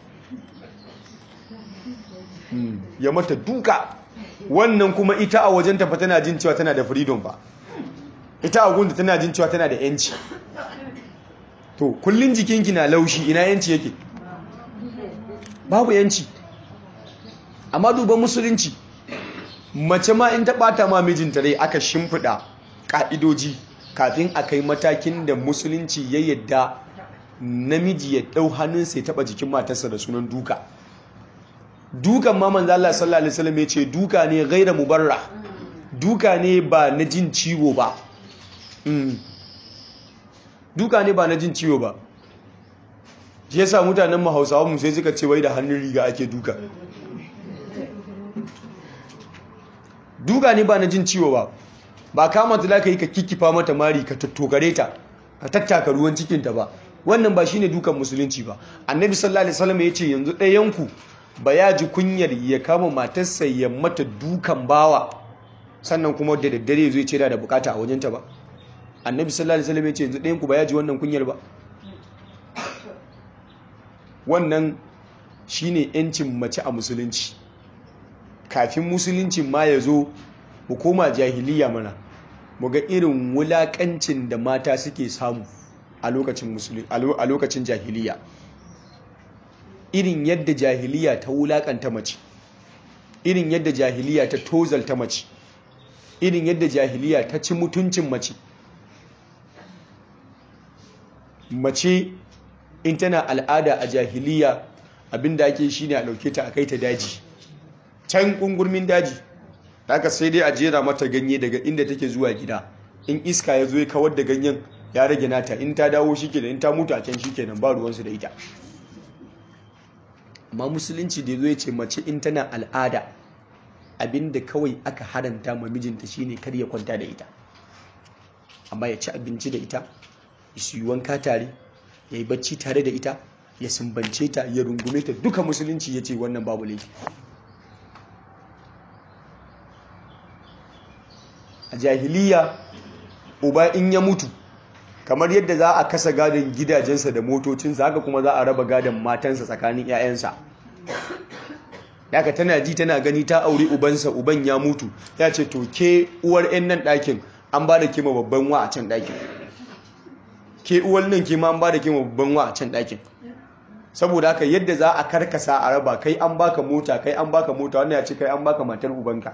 ya mata duka wannan kuma ita a wajen tafa tana jin cewa tana da freedom ba ita a gunda tana jin cewa tana da yanci to kullun jikinki na laushi ina yanci yake babu yanci amma duban musulunci mace ma in ta bata ma mijinta rai aka shimfiɗa ƙa'idoji kafin a kai matakin da musulunci ya yadda namiji ya ɗau hannunsa ya taɓa jikin matarsa da sunan duka dukan ma manzo Allah sallallahu alaihi wasallam ya ce duka ne gaira mubarra duka ne ba na jin ciwo ba duka ne ba na jin ciwo ba shi yasa mutanen mu Hausawa mu sai suka ce wai da hannun riga ake duka duka ne ba na jin ciwo ba ba kama ta ka yi ka kikkifa mata mari ka tattokare ta ka tattaka ruwan cikinta ba wannan ba shine dukan musulunci ba annabi sallallahu alaihi wasallam ya ce yanzu ɗayanku ba ya ji kunyar ya kama matarsa ya mata dukan bawa sannan kuma da daddare zai ce da bukata a wajenta ba annabi sallallahu alaihi wasallam ya ce yanzu ɗayanku ba ya ji wannan kunyar ba wannan shine yancin mace a musulunci kafin musulunci ma ya zo mu koma jahiliya mana mu ga irin wulakancin da mata suke samu a lokacin jahiliya irin yadda jahiliya ta wulakanta mace irin yadda jahiliya ta tozalta mace irin yadda jahiliya ta ci mutuncin mace mace in tana al'ada a jahiliya abinda ake shine a dauke ta a kai ta daji can kungurmin daji haka sai dai a jera mata ganye daga inda take zuwa gida in iska ya zo ya kawar da ganyen ya rage nata in ta dawo shi kenan in ta mutu a can shi kenan ba ruwansu da ita amma musulunci da ya zo ya ce mace in tana al'ada abinda kawai aka haranta ma mijinta shine kar ya kwanta da ita amma ya ci abinci da ita ya su yi wanka tare ya yi bacci tare da ita ya sumbance ta ya rungume ta duka musulunci ya ce wannan babu laifi a jahiliya uba in ya mutu kamar yadda za a kasa gadon gidajensa da motocinsa haka kuma za a raba gadon matansa tsakanin 'ya'yansa daga tana ji tana gani ta auri ubansa uban ya mutu ya ce to ke uwar 'yan nan ɗakin an ba da kima babban wa a can ɗakin ke uwar nan kima an ba da kima babban wa a can ɗakin saboda haka yadda za a karkasa a raba kai an baka mota kai an baka mota wannan ya ce kai an baka matar ubanka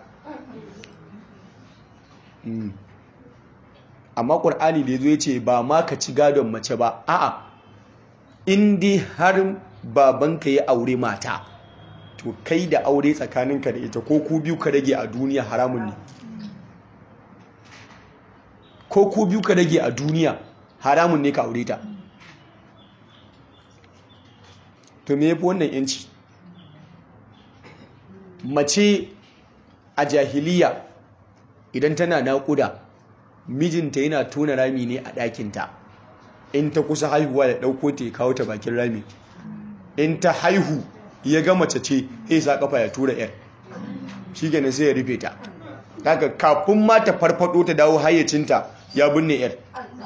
amma ƙur'ani da ya zo ya ce ba ma ka ci gadon mace ba a'a indi har babanka ya aure mata to kai da aure tsakaninka da ita ko ku biyu ka rage a duniya haramun ne ko ku biyu ka rage a duniya haramun ne ka aure ta to me yafi wannan yanci mace a jahiliya idan tana naƙuda mijinta yana tona rami ne a ɗakinta in ta kusa haihuwa da ɗauko ta ya kawo ta bakin rami in ta haihu ya ga mace ce ya sa kafa ya tura yar shi gane sai ya rufe ta daga kafin ma ta farfado ta dawo hayyacinta ya binne yar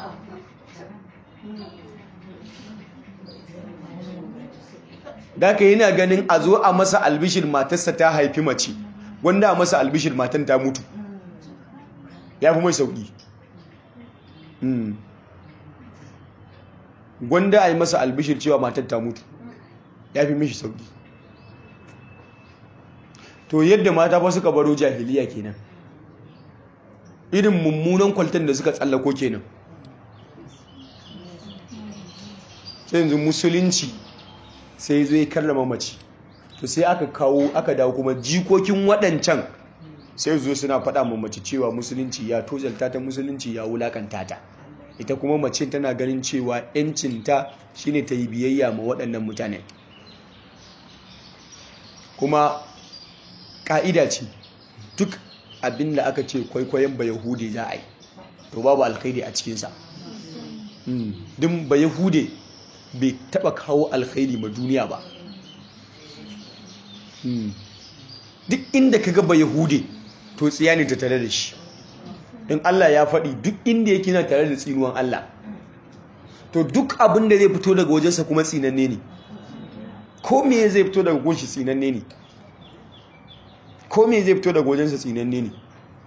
daga yana ganin a zo a masa albishir matarsa ta haifi mace wanda a masa albishir matan ta mutu ya fi mai sauƙi gwanda a yi masa albishir cewa matan ta mutu ya fi mishi sauƙi to yadda mata fa suka baro jahiliya kenan irin mummunan kwaltan da suka tsallako kenan sai yanzu musulunci sai zai karrama mace to sai aka kawo aka dawo kuma jikokin waɗancan sai zo suna faɗa ma mace cewa musulunci ya tozalta ta musulunci ya wulakanta ta ita kuma mace tana ganin cewa yancinta shine ta yi biyayya ma waɗannan mutane kuma ƙa'ida ce duk abin da aka ce kwaikwayon ba yahudi za a yi to babu alkhairi a cikinsa din ba yahude bai taɓa kawo alkhairi ma duniya ba duk inda ka gaba yahude to tsiya ne ta tare da shi in Allah ya faɗi duk inda yake na tare da tsinuwan Allah to duk abin da zai fito daga wajensa kuma tsinanne ne ko me zai fito daga gunshi tsinanne ne ko me zai fito daga wajensa tsinanne ne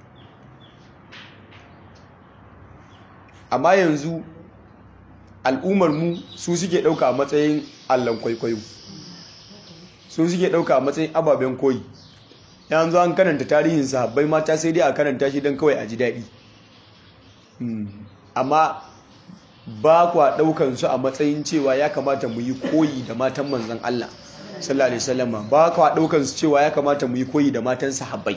amma yanzu al'ummar mu su suke ɗauka a matsayin allon kwaikwayo su suke ɗauka a matsayin ababen koyi yanzu an karanta tarihin sahabbai mata sai dai a karanta shi don kawai a ji daɗi amma ba kwa ɗaukan su a matsayin cewa ya kamata mu yi koyi da matan manzan Allah sallallahu alaihi wasallam ba kwa ɗaukan su cewa ya kamata mu yi koyi da matan sahabbai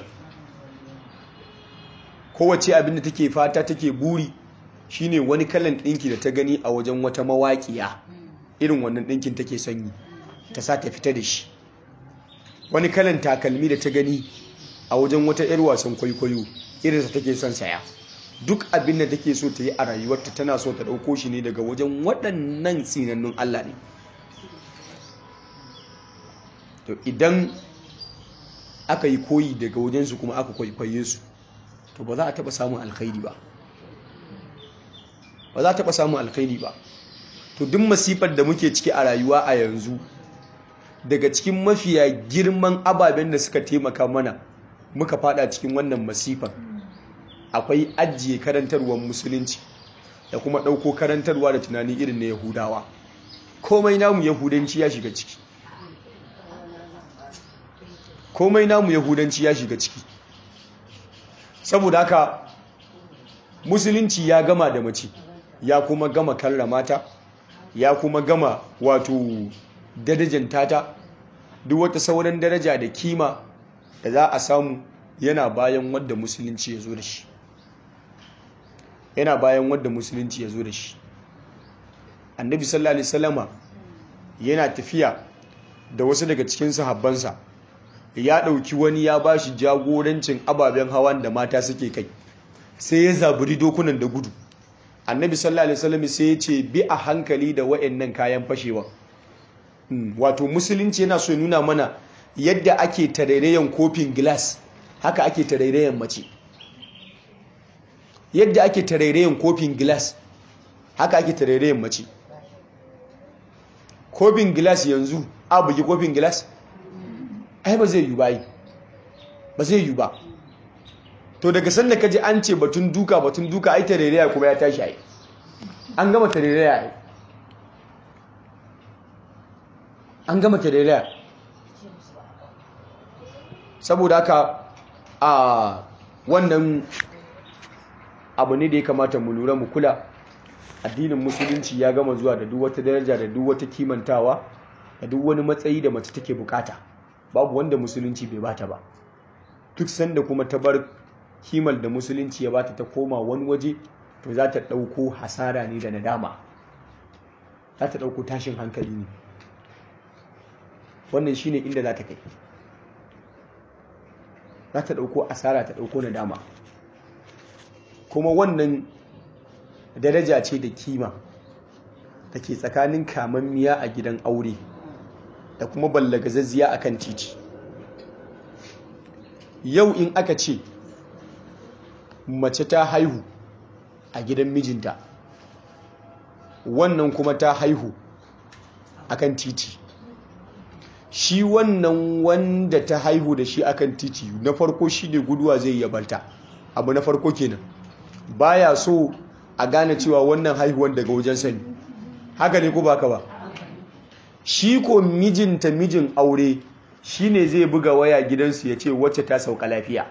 kowace abin da take fata take buri shine wani kalan ɗinki da ta gani a wajen wata mawaƙiya irin wannan ɗinkin take sanyi ta sa ta fita da shi wani kalan takalmi da ta gani a wajen wata 'yar wasan kwaikwayo irinsa take son saya duk abin da take so ta yi a rayuwarta tana so ta ɗauko shi ne daga wajen waɗannan tsinannun Allah ne to idan aka yi koyi daga wajensu kuma aka kwaikwaye su to ba za a taɓa samun alkhairi ba ba za a taɓa samun alkhairi ba to duk masifar da muke ciki a rayuwa a yanzu daga cikin mafiya girman ababen da suka taimaka mana muka fada cikin wannan masifar akwai ajiye karantarwar musulunci da kuma ɗauko karantarwa da tunani irin na yahudawa komai namu yahudanci ya shiga ciki komai namu yahudanci ya shiga ciki saboda haka musulunci ya gama da mace ya kuma gama karramata ya kuma gama wato darajanta ta duk wata sauran daraja da kima da za a samu yana bayan wadda musulunci ya zo da shi yana bayan wadda musulunci ya zo da shi annabi sallallahu alaihi wasallama yana tafiya da wasu daga cikin sahabbansa ya ɗauki wani ya ba shi jagorancin ababen hawan da mata suke kai sai ya zaburi dokunan da gudu annabi sallallahu alaihi wasallam sai ya ce bi a hankali da wayannan kayan fashewa wato musulunci yana so nuna mana yadda ake tarairayen kofin glass haka ake tarairayen mace yadda ake tarairayen kofin glass haka ake tarairayen mace kofin glass yanzu a bugi kofin glass ai ba zai yi ba ba zai yi ba to daga sanda kaji an ce batun duka batun duka ai tarairaya kuma ya tashi ai an gama tarairaya ai an gama tarairaya saboda haka a wannan abu ne da ya kamata mu lura mu kula addinin musulunci ya gama zuwa da duk wata daraja da duk wata kimantawa da duk wani matsayi da mace take bukata babu wanda musulunci bai bata ba duk sanda kuma ta bar kimar da musulunci ya bata ta koma wani waje to za ta ɗauko hasara ne da nadama za ta ɗauko tashin hankali ne wannan shine inda za ta kai za ta ɗauko asara ta ɗauko nadama kuma wannan daraja ce da kima da ke tsakanin kamammiya a gidan aure da kuma ballagazazziya a kan titi yau in aka ce mace ta haihu a gidan mijinta wannan kuma ta haihu akan titi shi wannan wanda ta haihu da shi akan titi na farko shi ne guduwa zai yabarta abu na farko kenan baya so a gane cewa wannan haihuwan daga wajen sani haka ne ko baka ba shi ko mijinta mijin aure shi ne zai buga waya gidansu ya ce wacce ta sauka lafiya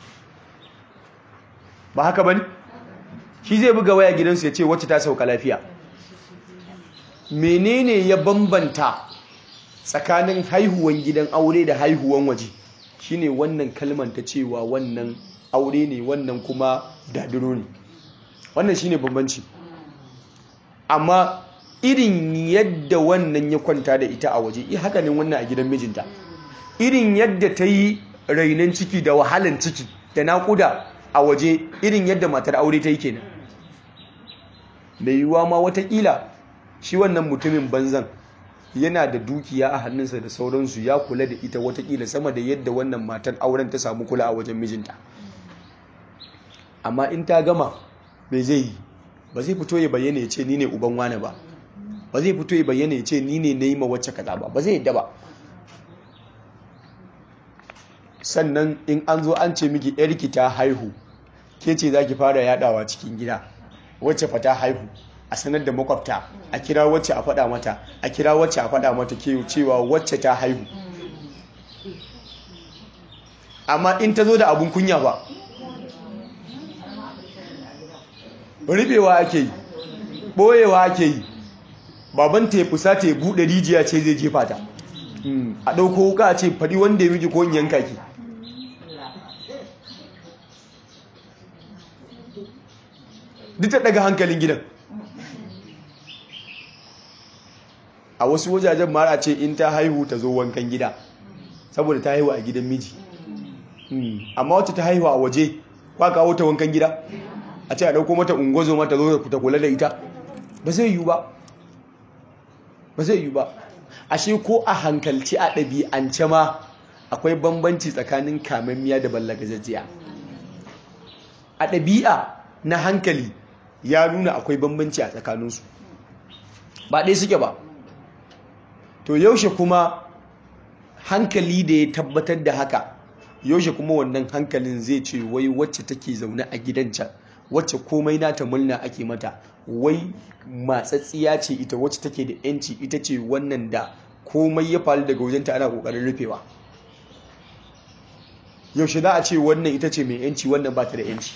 ba haka ba ne shi zai buga waya gidansu ya ce wacce ta sauka lafiya menene ya bambanta tsakanin haihuwan gidan aure da haihuwan waje shine wannan kalman ta cewa wannan aure ne wannan kuma dadiro ne wannan shine bambanci amma irin yadda wannan ya kwanta da ita a waje haka ne wannan a gidan mijinta irin yadda ta yi rainon ciki da wahalan ciki da naƙuda a waje irin yadda matar aure ta yi kenan mai yiwuwa ma watakila shi wannan mutumin banzan yana da dukiya a hannunsa da sauransu ya kula da ita watakila sama da yadda wannan matar auren ta samu kula a wajen mijinta amma in ta gama mai zai yi ba zai fito ya bayyana ya ce ni ne uban wane ba ba zai fito ya bayyana ya ce ni ne na yi ma wacce kaza ba ba zai yadda ba sannan in an zo an ce miki yarki ta haihu ke ce za ki fara yadawa cikin gida wacce fa ta haihu a sanar da makwabta a kira wacce a faɗa mata a kira wacce a faɗa mata cewa wacce ta haihu amma in ta zo da abun kunya ba rufewa ake yi ɓoyewa ake yi baban ta ya fusa ta ya buɗe rijiya ce zai jefa ta a ɗauko wuka ce faɗi wanda ya miji ko yanka ki duk ta ɗaga hankalin gidan a wasu wajajen mara ce in ta haihu ta zo wankan gida saboda ta haihu a gidan miji amma wata ta haihu a waje kwa kawo ta wankan gida a ce a dauko mata ungozo mata zo ta kula da ita ba zai yiwu ba ba zai yiwu ba ashe ko a hankalci a ɗabi'ance ma akwai bambanci tsakanin kamammiya da ballagazajjiya a ɗabi'a na hankali ya nuna akwai bambanci a tsakaninsu ba ɗaya suke ba to yaushe kuma hankali da ya tabbatar da haka yaushe kuma wannan hankalin zai ce wai wacce take zaune a gidan can wacce komai nata murna ake mata wai matsatsiya ce ita wacce take da yanci ita ce wannan da komai ya faru daga wajenta ana kokarin rufewa yaushe za a ce wannan ita ce mai yanci wannan ba ta da yanci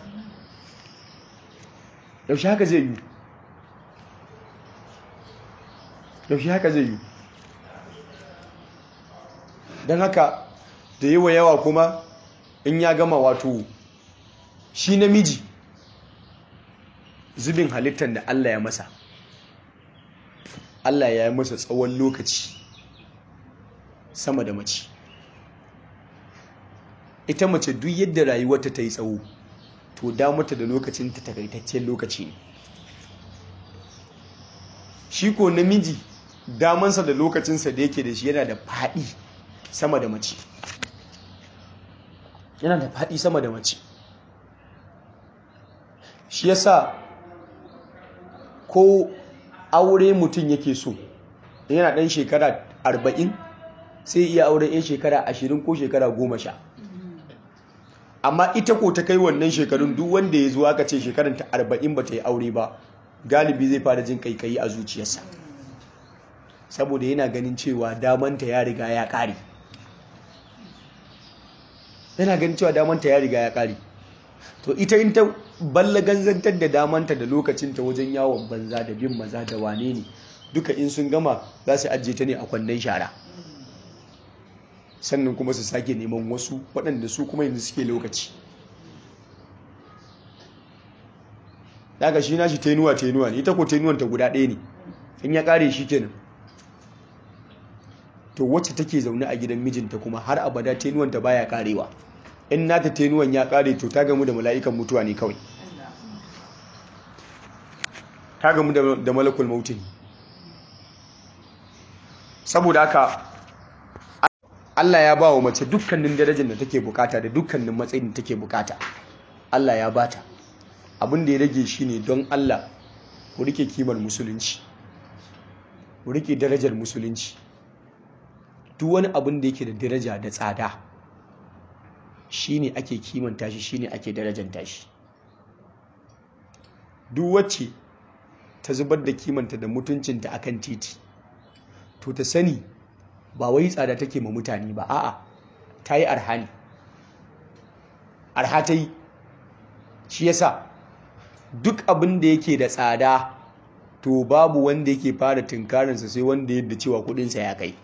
yaushe haka zai yi yaushe haka zai yi don haka da yawa yawa kuma in ya gama wato shi namiji zubin halittar da Allah ya masa Allah ya yi masa tsawon lokaci sama da mace ita mace duk yadda rayuwarta ta yi tsawo to damata da lokacin ta takaitaccen lokaci ne shi ko namiji damansa da lokacinsa da yake da shi yana da faɗi sama da mace yana da faɗi sama da mace shi yasa ko aure mutum yake so yana ɗan shekara arba'in sai iya aure yan shekara ashirin ko shekara goma sha amma ita ko ta kai wannan shekarun duk wanda ya zuwa ka ce shekaranta arba'in ba ta yi aure ba galibi zai fara jin kaikayi a zuciyarsa saboda yana ganin cewa damanta ya riga ya ƙare yana ganin cewa damanta ya riga ya ƙare to ita in ta ballaganzantar da damanta da lokacinta wajen yawon banza da bin maza da wane ne duka in sun gama za su ajiye ta ne a kwandon shara sannan kuma su sake neman wasu waɗanda su kuma yanzu suke lokaci daga shi na shi tenuwa tenuwa ne ita ko tenuwanta guda ɗaya ne in ya ƙare shi kenan to wacce take zaune a gidan mijinta kuma har abada tenuwanta baya karewa in nata tenuwan ya kare to ta gamu da mala'ikan mutuwa ne kawai ta gamu da malakul mautin saboda haka Allah ya ba wa mace dukkanin darajar da take bukata da dukkanin matsayin da take bukata Allah ya bata abin da ya rage shi ne don Allah ku rike kimar musulunci ku rike darajar musulunci duk wani abin da yake da daraja da tsada shine ake kimanta shi shine ake darajanta shi duk wacce ta zubar da kimanta da mutuncinta akan titi to ta sani ba wai tsada take ma mutane ba a'a ta yi arha ne arha ta yi shi yasa duk abin da yake da tsada to babu wanda yake fara tunkarinsa sai wanda yadda cewa kudinsa ya kai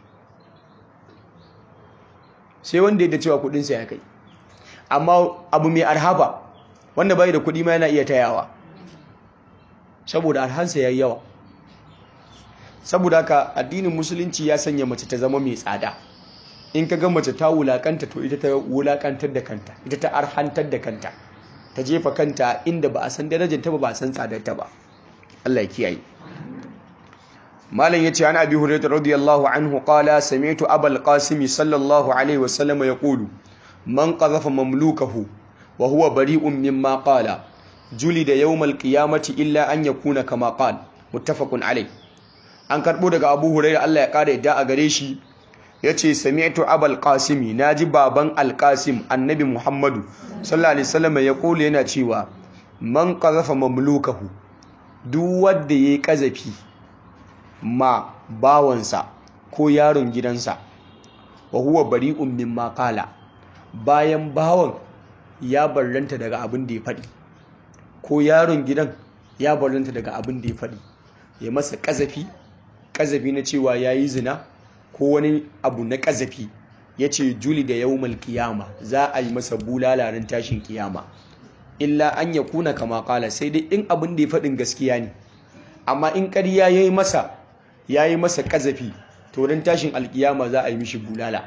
sai wanda yadda cewa kudinsa ya kai amma abu mai arhaba wanda bai da kudi ma yana iya tayawa saboda arhansa ya yi yawa saboda haka addinin musulunci ya sanya mace ta zama mai tsada in ka ga mace ta wulakanta to ita ta wulakantar da kanta ita ta arhantar da kanta ta jefa kanta inda ba a san darajarta ba ba a san tsadarta ba Allah ya kiyaye malam yace an abi hurairah radiyallahu anhu qala sami'tu abul qasim sallallahu alaihi wasallam yaqulu man qadhafa mamlukahu wa huwa bari'un mimma qala julida yawmal qiyamati illa an yakuna kama qala muttafaqun alayh an karbo daga abu hurairah Allah ya kare yadda a gare shi yace sami'tu abul qasimi naji baban al-qasim annabi muhammadu sallallahu alaihi wasallam ya kula yana cewa man qadhafa mamlukahu duk wanda yayi kazafi ma bawansa ko yaron gidansa wa huwa bari'un mimma qala bayan bawan ya barranta daga abin da ya faɗi ko yaron gidan ya barranta daga abin da ya faɗi ya masa kazafi kazafi na cewa yayi zina ko wani abu na kazafi ya ce juli da yawmal kiyama za a yi masa bulalaren tashin kiyama illa an ya kuna kama kala sai dai in abin da ya faɗin gaskiya ne amma in ƙarya ya yi masa ya yi masa ƙazafi to don tashin alkiyama za a yi mishi bulala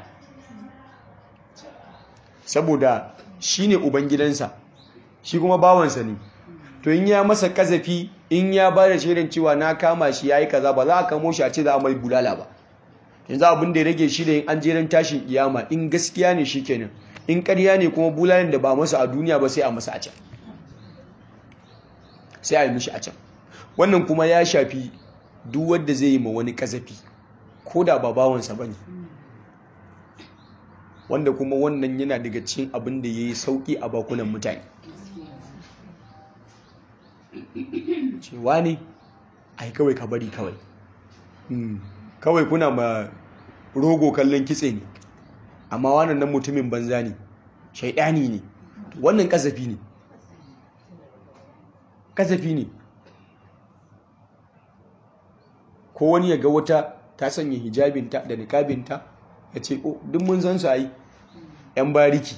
saboda shi ne ubangidansa shi kuma bawansa ne to in ya masa ƙazafi in ya ba da shaidan cewa na kama shi ya yi kaza ba za a kamo shi a ce za a mai bulala ba yanzu abin da ya rage shi da yin an jeren tashin kiyama in gaskiya ne shi kenan in ƙarya ne kuma bulalin da ba masa a duniya ba sai a masa a can sai a yi mishi a can wannan kuma ya shafi duk wanda zai yi ma wani kazafi ko da ba bawansa ba ne wanda kuma wannan yana daga cikin abin da ya yi sauƙi a bakunan mutane cewa ne ai kawai ka bari kawai kawai kuna ma rogo kallon kitse ne amma wannan nan mutumin banza ne shaidani ne wannan kasafi ne kasafi ne ko wani ya ga wata ta sanya hijabinta da nikabinta ya ce o duk mun san su ai yan bariki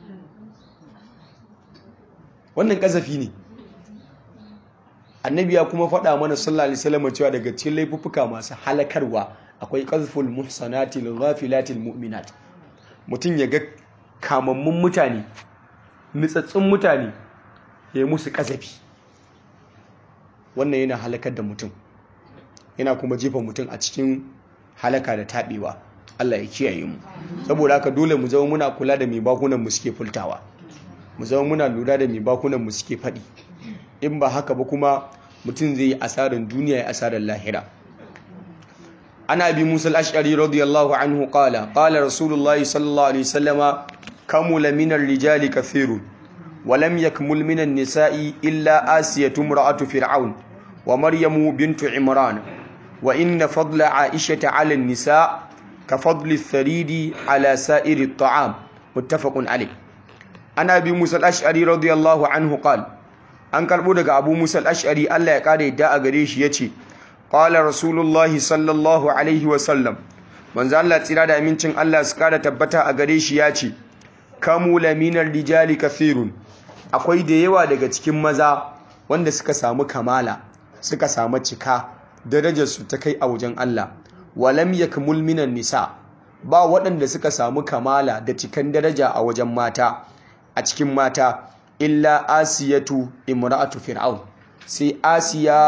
wannan kasafi ne annabi ya kuma faɗa mana sallallahu alaihi wasallam cewa daga cikin laifuffuka masu halakarwa akwai qazful muhsanati lil ghafilatil mu'minat mutum ya ga kamammun mutane nitsatsun mutane ya yi musu kasafi wannan yana halakar da mutum yana kuma jefa mutum a cikin halaka da taɓewa Allah ya kiyaye mu saboda haka dole mu zama muna kula da mai bakunan mu suke fultawa mu zama muna lura da mai bakunan mu suke faɗi in ba haka ba kuma mutum zai yi asarar duniya ya asarar lahira ana bi musa al-ash'ari radiyallahu anhu qala qala rasulullah sallallahu alaihi wasallama kamula min ar-rijali kathirun wa lam yakmul min an-nisa'i illa asiyatu imra'atu fir'aun wa maryamu bintu imran wa inna fadla aishata 'ala an-nisa' ka fadli ath-tharidi 'ala sa'iri at-ta'am muttafaqun alayh ana bi musa al-ash'ari radiyallahu anhu qala an karbo daga abu musa al-ash'ari Allah ya kare da a gare shi yace qala rasulullahi sallallahu alaihi wa sallam manzo Allah tsira da amincin Allah su kara tabbata a gare shi yace kamula minar rijali kathirun akwai da yawa daga cikin maza wanda suka samu kamala suka samu cika darajar su ta kai a wajen Allah walam yakmul minan nisa ba waɗanda suka samu kamala da cikan daraja a wajen mata a cikin mata illa asiyatu imra'atu fir'aun sai asiya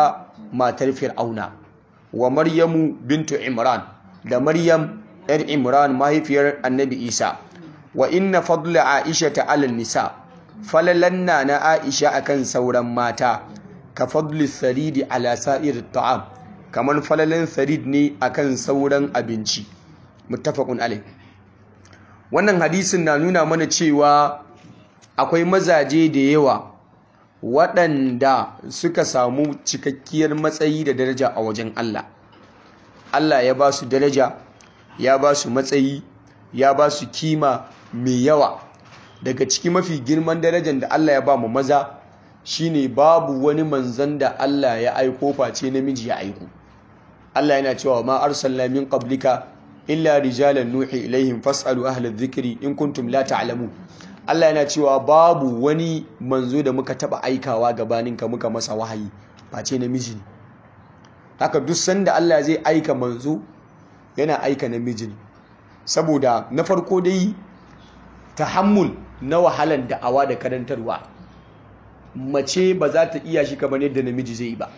matar fir'auna wa maryamu bintu imran da maryam yar imran mahaifiyar annabi isa wa inna fadla aisha ta alal nisa falalanna na aisha akan sauran mata ka fadli saridi ala sa'ir ta'am kamar falalan sarid ne akan sauran abinci muttafaqun alai wannan hadisin na nuna mana cewa akwai mazaje da yawa waɗanda suka samu cikakkiyar matsayi da daraja a wajen Allah Allah ya ba su daraja ya ba su matsayi ya ba su kima mai yawa daga ciki mafi girman darajar da Allah ya ba mu maza shine babu wani manzan da Allah ya aiko face namiji ya aiko Allah yana cewa ma arsalna min qablika illa rijalan nuhi ilaihim fasalu ahla dhikri in kuntum la ta'lamun Allah yana cewa babu wani manzo da muka taba aikawa gabaninka muka masa wahayi face namiji ne haka duk sanda Allah zai aika manzo yana aika namiji ne saboda na farko dai tahammul na wahalan da'awa da karantarwa mace ba za ta iya shi kamar yadda namiji zai yi ba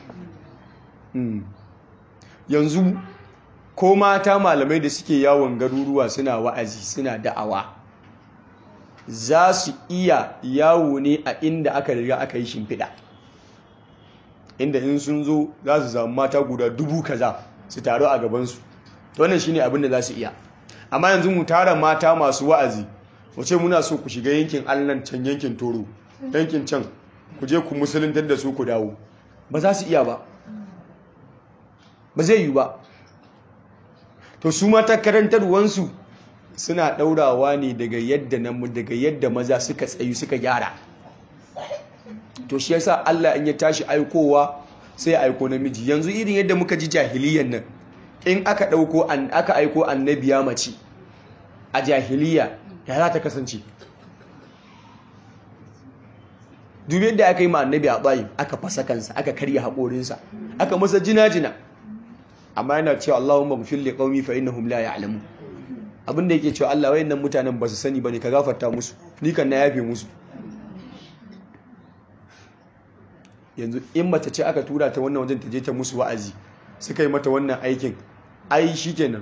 yanzu ko mata malamai da suke yawon garuruwa suna wa'azi suna da'awa za su iya yawo ne a inda aka riga aka yi shimfiɗa inda in sun zo za su samu mata guda dubu kaza su taru a gabansu wannan shine abin da za su iya amma yanzu mu tara mata masu wa'azi wace muna so ku shiga yankin allan can yankin toro yankin can ku je ku musuluntar da su ku dawo ba za su iya ba ba zai yi ba to su mata karantarwansu suna ɗaurawa ne daga yadda daga yadda maza suka tsayu suka gyara to shi yasa Allah in ya tashi aikowa sai ya aiko namiji yanzu irin yadda muka ji jahiliyan nan in aka ɗauko aka aiko annabiya mace a jahiliya ya za ta kasance dubi yadda aka yi ma annabi a bayi aka fasa kansa aka karya haƙorinsa aka masa jina-jina amma yana cewa Allahumma gfir li qaumi fa innahum la ya'lamun abinda yake cewa Allah wayannan mutanen ba su sani bane ka gafarta musu ni kan na yafe musu yanzu in mace ce aka tura ta wannan wajen ta je ta musu wa'azi suka yi mata wannan aikin ai shikenan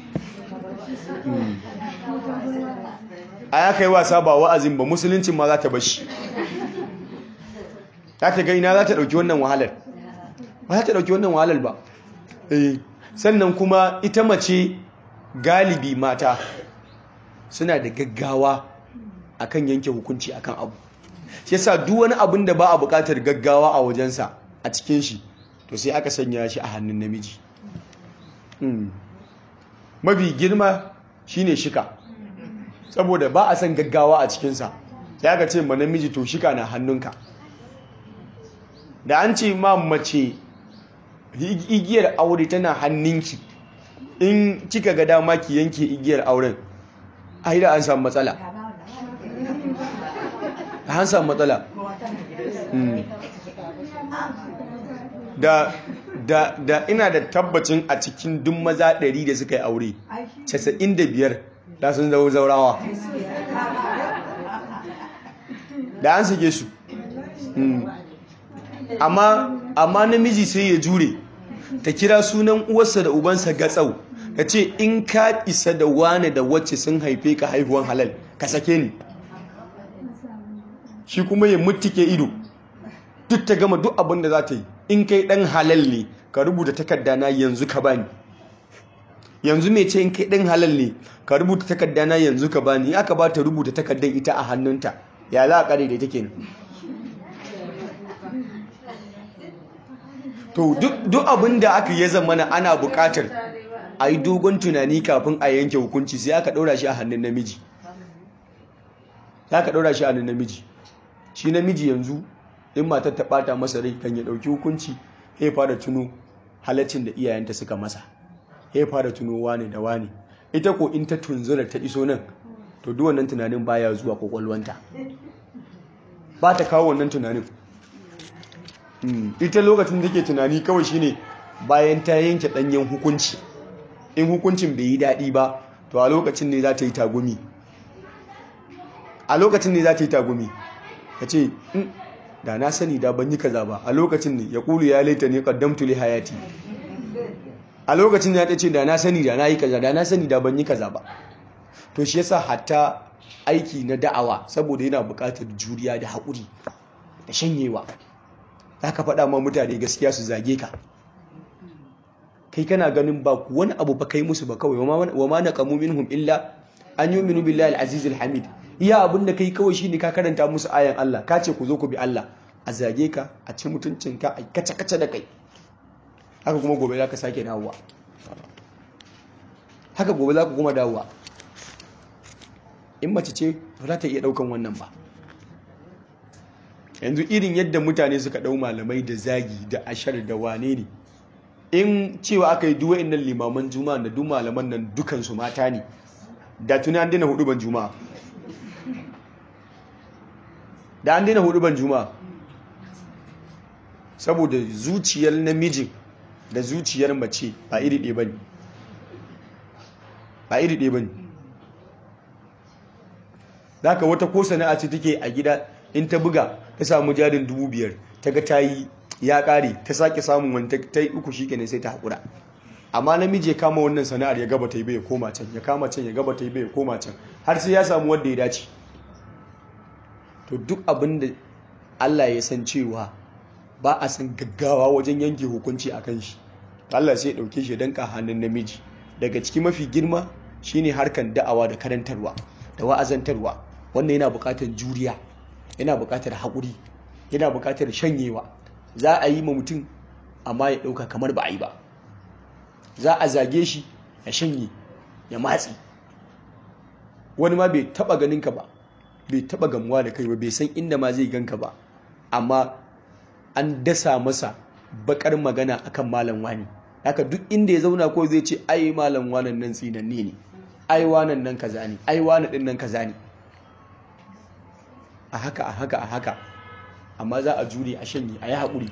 a ya kai wasa ba wa'azin ba musuluncin ma za ta bashi za ta gaina za ta ɗauki wannan wahalar ba za ta ɗauki wannan wahalar ba sannan kuma ita mace galibi mata suna da gaggawa akan yanke hukunci akan abu shi yasa duk wani abin da ba a buƙatar gaggawa a wajensa a cikin shi to sai aka sanya shi a hannun namiji mafi girma shine shika saboda ba a son gaggawa a cikinsa sai aka ce ma namiji to shika na hannunka da an ce ma mace igiyar aure tana hannunki in kika ga dama ki yanke igiyar auren ai da an samu matsala an samu matsala da da da ina da tabbacin a cikin duk maza 100 da suka yi aure 95 da sun zau zaurawa da an sake su amma amma namiji sai ya jure ta kira sunan uwarsa da ubansa gatsau ta ce in ka isa da wane da wacce sun haife ka haihuwan halal ka sake ni shi kuma ya mutuke ido duk ta gama duk abin da za ta yi in kai dan halal ne ka rubuta takarda na yanzu ka bani yanzu mai ce in kai dan halal ne ka rubuta takarda na yanzu ka bani aka ba ta rubuta takardar ita a hannunta ya za a kare da take to duk abin da aka yi zamana ana bukatar a yi dogon tunani kafin a yanke hukunci sai aka ɗaura shi a hannun namiji aka ɗaura shi a hannun namiji shi namiji yanzu in matar ta ɓata masa rai kan ya ɗauki hukunci ya fara tuno halaccin da iyayenta suka masa ya fara tuno wane da wane ita ko in ta tunzura ta iso nan to duk wannan tunanin baya zuwa kwakwalwanta ba ta kawo wannan tunanin ita lokacin da ke tunani kawai shine bayan ta yanke ɗanyen hukunci in hukuncin bai yi daɗi ba to a lokacin ne za ta yi tagumi a lokacin ne za ta yi tagumi ta ce da na sani da ban yi kaza ba a lokacin ne ya kulu ya laita ne qaddamtu li hayati a lokacin ya ta ce da na sani da na yi kaza da na sani da ban yi kaza ba to shi yasa hatta aiki na da'awa saboda yana buƙatar juriya da haƙuri da shanyewa za ka faɗa ma mutane gaskiya su zage ka kai kana ganin ba wani abu ba kai musu ba kawai wa ma naqamu minhum illa an yu'minu billahi al-aziz al-hamid iya abin da kai kawai shine ka karanta musu ayan Allah ka ce ku zo ku bi Allah a zage ka a ci mutuncinka a kace kace da kai haka kuma gobe za ka sake dawowa haka gobe za ka kuma dawowa in mace ce ba za ta iya daukan wannan ba yanzu irin yadda mutane suka dau malamai da zagi da ashar da wane ne in cewa aka yi duwa innan limaman juma'a da duk malaman nan dukansu mata ne da tuni an daina hudu ban juma'a da an daina hudu ban juma'a saboda zuciyar namijin da zuciyar mace ba iri ɗaya bane ba iri ɗaya bane zaka wata ko sana'a ce take a gida in ta buga ta samu jarin dubu biyar ta ga ta yi ya ƙare ta sake samun wani ta yi uku shi kenan sai ta haƙura amma namiji ya kama wannan sana'ar ya gaba ta yi bai koma can ya kama can ya gaba ta yi bai koma can har sai ya samu wanda ya dace to duk abin da Allah ya san cewa ba a san gaggawa wajen yanke hukunci a kan shi Allah sai ya ɗauke shi don hannun namiji daga ciki mafi girma shine harkan da'awa da karantarwa da wa'azantarwa wannan yana buƙatar juriya yana buƙatar haƙuri yana buƙatar shanyewa za a yi ma mutum amma ya ɗauka kamar ba a yi ba za a zage shi ya shanye ya matsi wani ma bai taɓa ganinka ba bai taɓa gamuwa da kai ba bai san inda ma zai ganka ba amma an dasa masa bakar magana akan malam wani haka duk inda ya zauna ko zai ce ai malam wanan nan tsinanne ne ai wanan nan kaza ne ai wanan din nan kaza ne a haka a haka a haka amma za a jure a shanye a yi haƙuri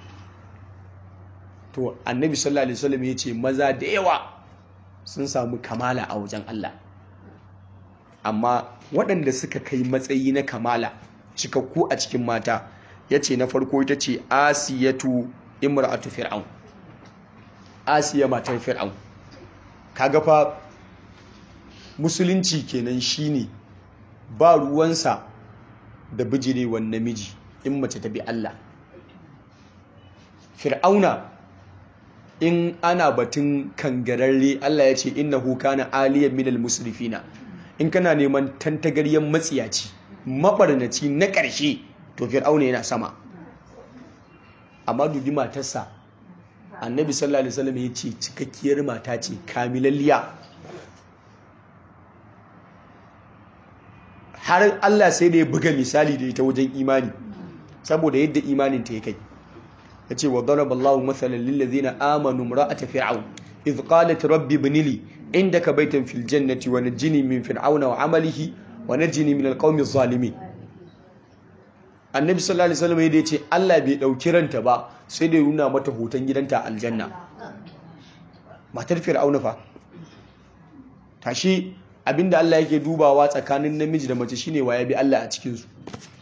to annabi sallallahu alaihi wasallam ya ce maza da yawa sun samu kamala a wajen Allah amma waɗanda suka kai matsayi na kamala cikakku a cikin mata ya ce na farko ita ce asiyatu imra'atu fir'aun asiya matar fir'aun kaga fa musulunci kenan shine ba ruwansa da bijirewan namiji in mace ta bi Allah fir'auna in ana batun kangararre Allah ya ce innahu kana aliyan minal musrifina in kana neman tantagaryen matsiyaci mabarnaci na ƙarshe to fir'auna yana sama amma dubi matarsa annabi sallallahu alaihi wasallam ya ce cikakkiyar mata ce kamilalliya har Allah sai da ya buga misali da ita wajen imani saboda yadda imanin ta ya kai ya ce wa daraballahu mathalan lillazina amanu imra'ata fir'aun idh qalat rabbi ibn li indaka baytan fil jannati wa najini min fir'auna wa amalihi wa najini min alqawmi adh-dhalimin annabi sallallahu alaihi wasallam ya ce Allah bai dauki ranta ba sai da nuna mata hoton gidanta aljanna matar fir'auna fa tashi abinda Allah yake dubawa tsakanin namiji da mace shine waye bi Allah a cikin su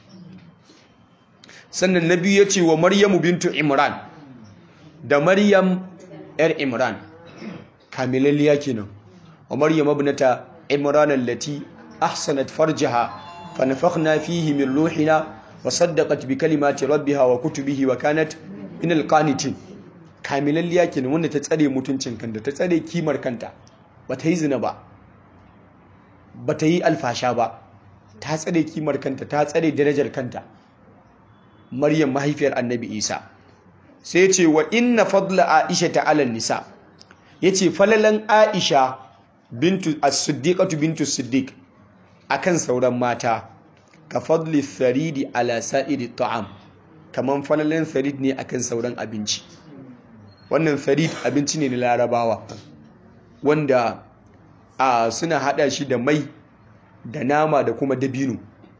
sannan nabi ya ce wa maryamu bintu imran da maryam yar imran kamilalliya kenan wa maryam ibnata imran allati ahsanat farjaha fa nafakhna fihi min ruhina wa saddaqat bi kalimati rabbiha wa kutubihi wa kanat min alqanitin kamilalliya kenan wanda ta tsare mutuncin kanta ta tsare kimar kanta ba ta yi zina ba ba ta yi alfasha ba ta tsare kimar kanta ta tsare darajar kanta maryam mahaifiyar annabi isa sai ce wa inna fadla aisha ta alal nisa yace falalan aisha bintu as-siddiqatu bintu siddiq akan sauran mata ka fadli tharidi ala sa'iri ta'am kaman falalan tharid ne akan sauran abinci wannan tharid abinci ne na larabawa wanda a suna hada shi da mai da nama da kuma dabino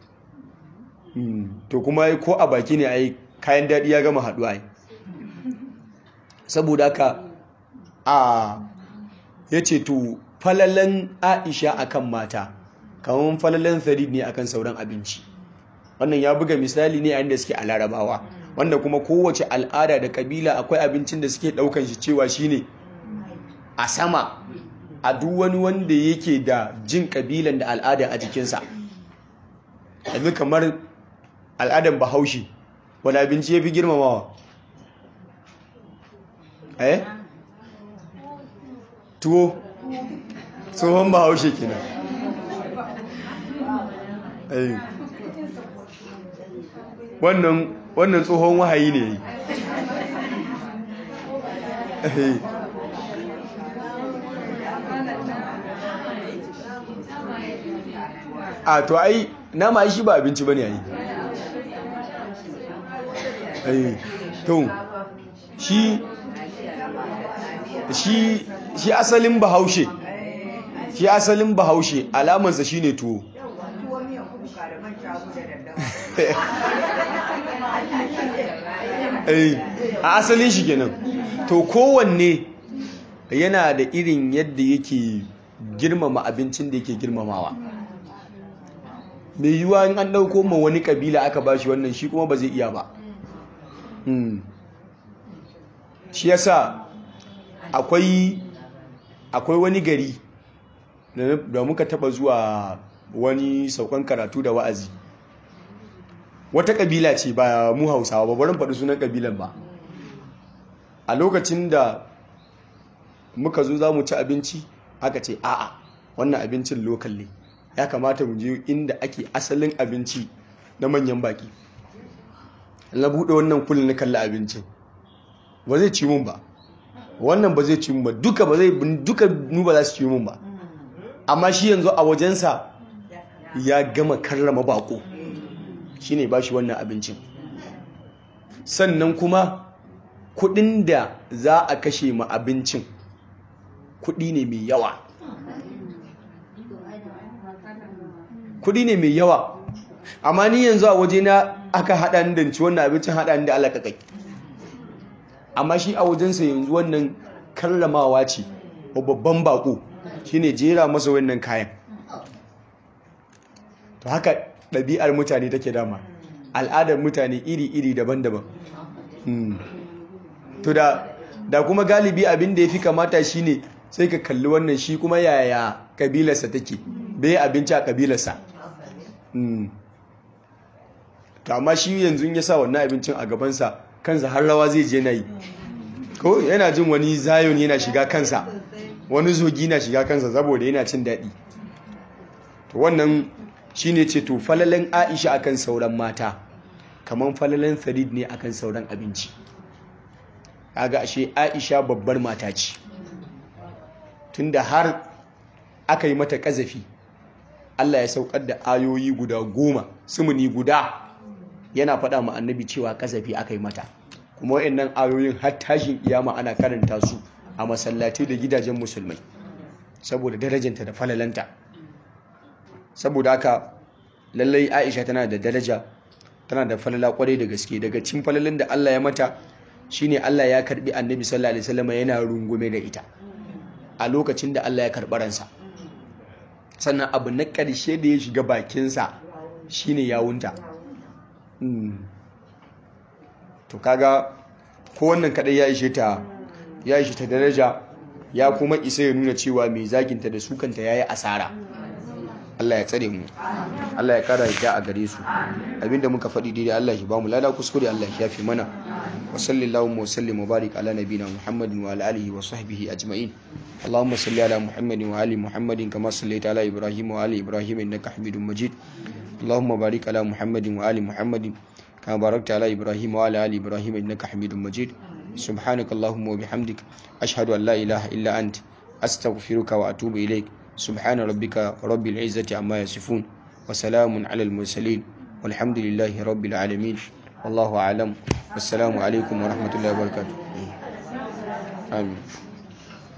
to kuma ko a baki ne ai kayan daɗi ya gama haɗuwa ai saboda haka a ya ce to falalan aisha akan mata kamar falalan farid ne akan sauran abinci wannan ya buga misali ne a inda suke a larabawa wanda kuma kowace al'ada da kabila akwai abincin da suke daukan shi cewa shine a sama a duk wani wanda yake da jin kabilan da al'ada a jikinsa yanzu kamar al'adan bahaushe wani abinci ya fi girmamawa eh tuwo tsohon bahaushe kenan eh wannan wannan tsohon wahayi ne eh a to ai nama shi ba abinci bane ai ai to shi shi shi asalin bahaushe shi asalin bahaushe alamansa shine tuwo a asalin shi kenan to kowanne yana da irin yadda yake girmama abincin da yake girmamawa mai yiwuwa in an ɗauko ma wani ƙabila aka ba shi wannan shi kuma ba zai iya ba shi yasa akwai akwai wani gari da muka taba zuwa wani saukan karatu da wa'azi wata ƙabila ce ba mu hausawa ba barin faɗi sunan ƙabilan ba a lokacin da muka zo za mu ci abinci aka ce a'a wannan abincin lokal ne ya kamata mu je inda ake asalin abinci na manyan baki na buɗe wannan kullum na kalli abincin ba zai ci mun ba wannan ba zai ci mun ba duka ba zai duka nu ba za su ci mun ba amma shi yanzu a wajensa ya gama karrama bako shine ba shi wannan abincin sannan kuma kudin da za a kashe ma abincin kudi ne mai yawa kudi ne mai yawa amma ni yanzu a waje na aka haɗa ni da ci wannan abincin haɗa ni da alaƙaƙai amma shi a wajensa yanzu wannan karramawa ce babban bako shine jera masa wannan kayan to haka ɗabi'ar mutane take dama al'adar mutane iri-iri daban-daban to da da kuma galibi abin da ya fi kamata shine sai ka kalli wannan shi kuma yaya kabilarsa take bai abinci a kabilarsa to amma shi yanzu ya sa wannan abincin a gabansa kansa har rawa zai je na yi ko yana jin wani zayon yana shiga kansa wani zogi na shiga kansa saboda yana cin daɗi to wannan shine ce to falalen aisha akan sauran mata kamar falalen farid ne akan sauran abinci kaga ashe aisha babbar mata ce tunda har aka yi mata kazafi Allah ya saukar da ayoyi guda goma sumuni guda yana faɗa ma annabi cewa kazafi aka yi mata kuma wayannan ayoyin har tashin kiyama ana karanta su a masallatai da gidajen musulmai saboda darajanta da falalanta saboda haka lallai Aisha tana da daraja tana da falala kwarai da gaske daga cikin falalin da Allah ya mata shine Allah ya karbi annabi sallallahu alaihi wasallam yana rungume da ita a lokacin da Allah ya karɓi ransa sannan abu na ƙarshe da ya shiga bakinsa shine yawunta to kaga ko wannan kadai ya ishe ta ya ishe ta daraja ya kuma isa ya nuna cewa mai zaginta da sukanta yayi asara Allah ya tsare mu Allah ya kara yadda a gare su abinda muka faɗi daidai Allah shi ba mu lada kuskure Allah ya shafe mana wa sallallahu wa sallim wa barik ala nabina Muhammadin wa ala alihi wa sahbihi ajma'in Allahumma salli ala Muhammadin wa ali Muhammadin kama sallaita ala Ibrahim wa ali Ibrahim innaka Hamidum Majid Allahumma barik ala Muhammadin wa ali Muhammadin kama barakta ala Ibrahim wa ala ali Ibrahim innaka Hamidum Majid سبحانك اللهم وبحمدك أشهد أن لا إله إلا أنت أستغفرك وأتوب إليك سبحان ربك رب العزة عما يصفون وسلام على المرسلين والحمد لله رب العالمين والله أعلم والسلام عليكم ورحمة الله وبركاته آمين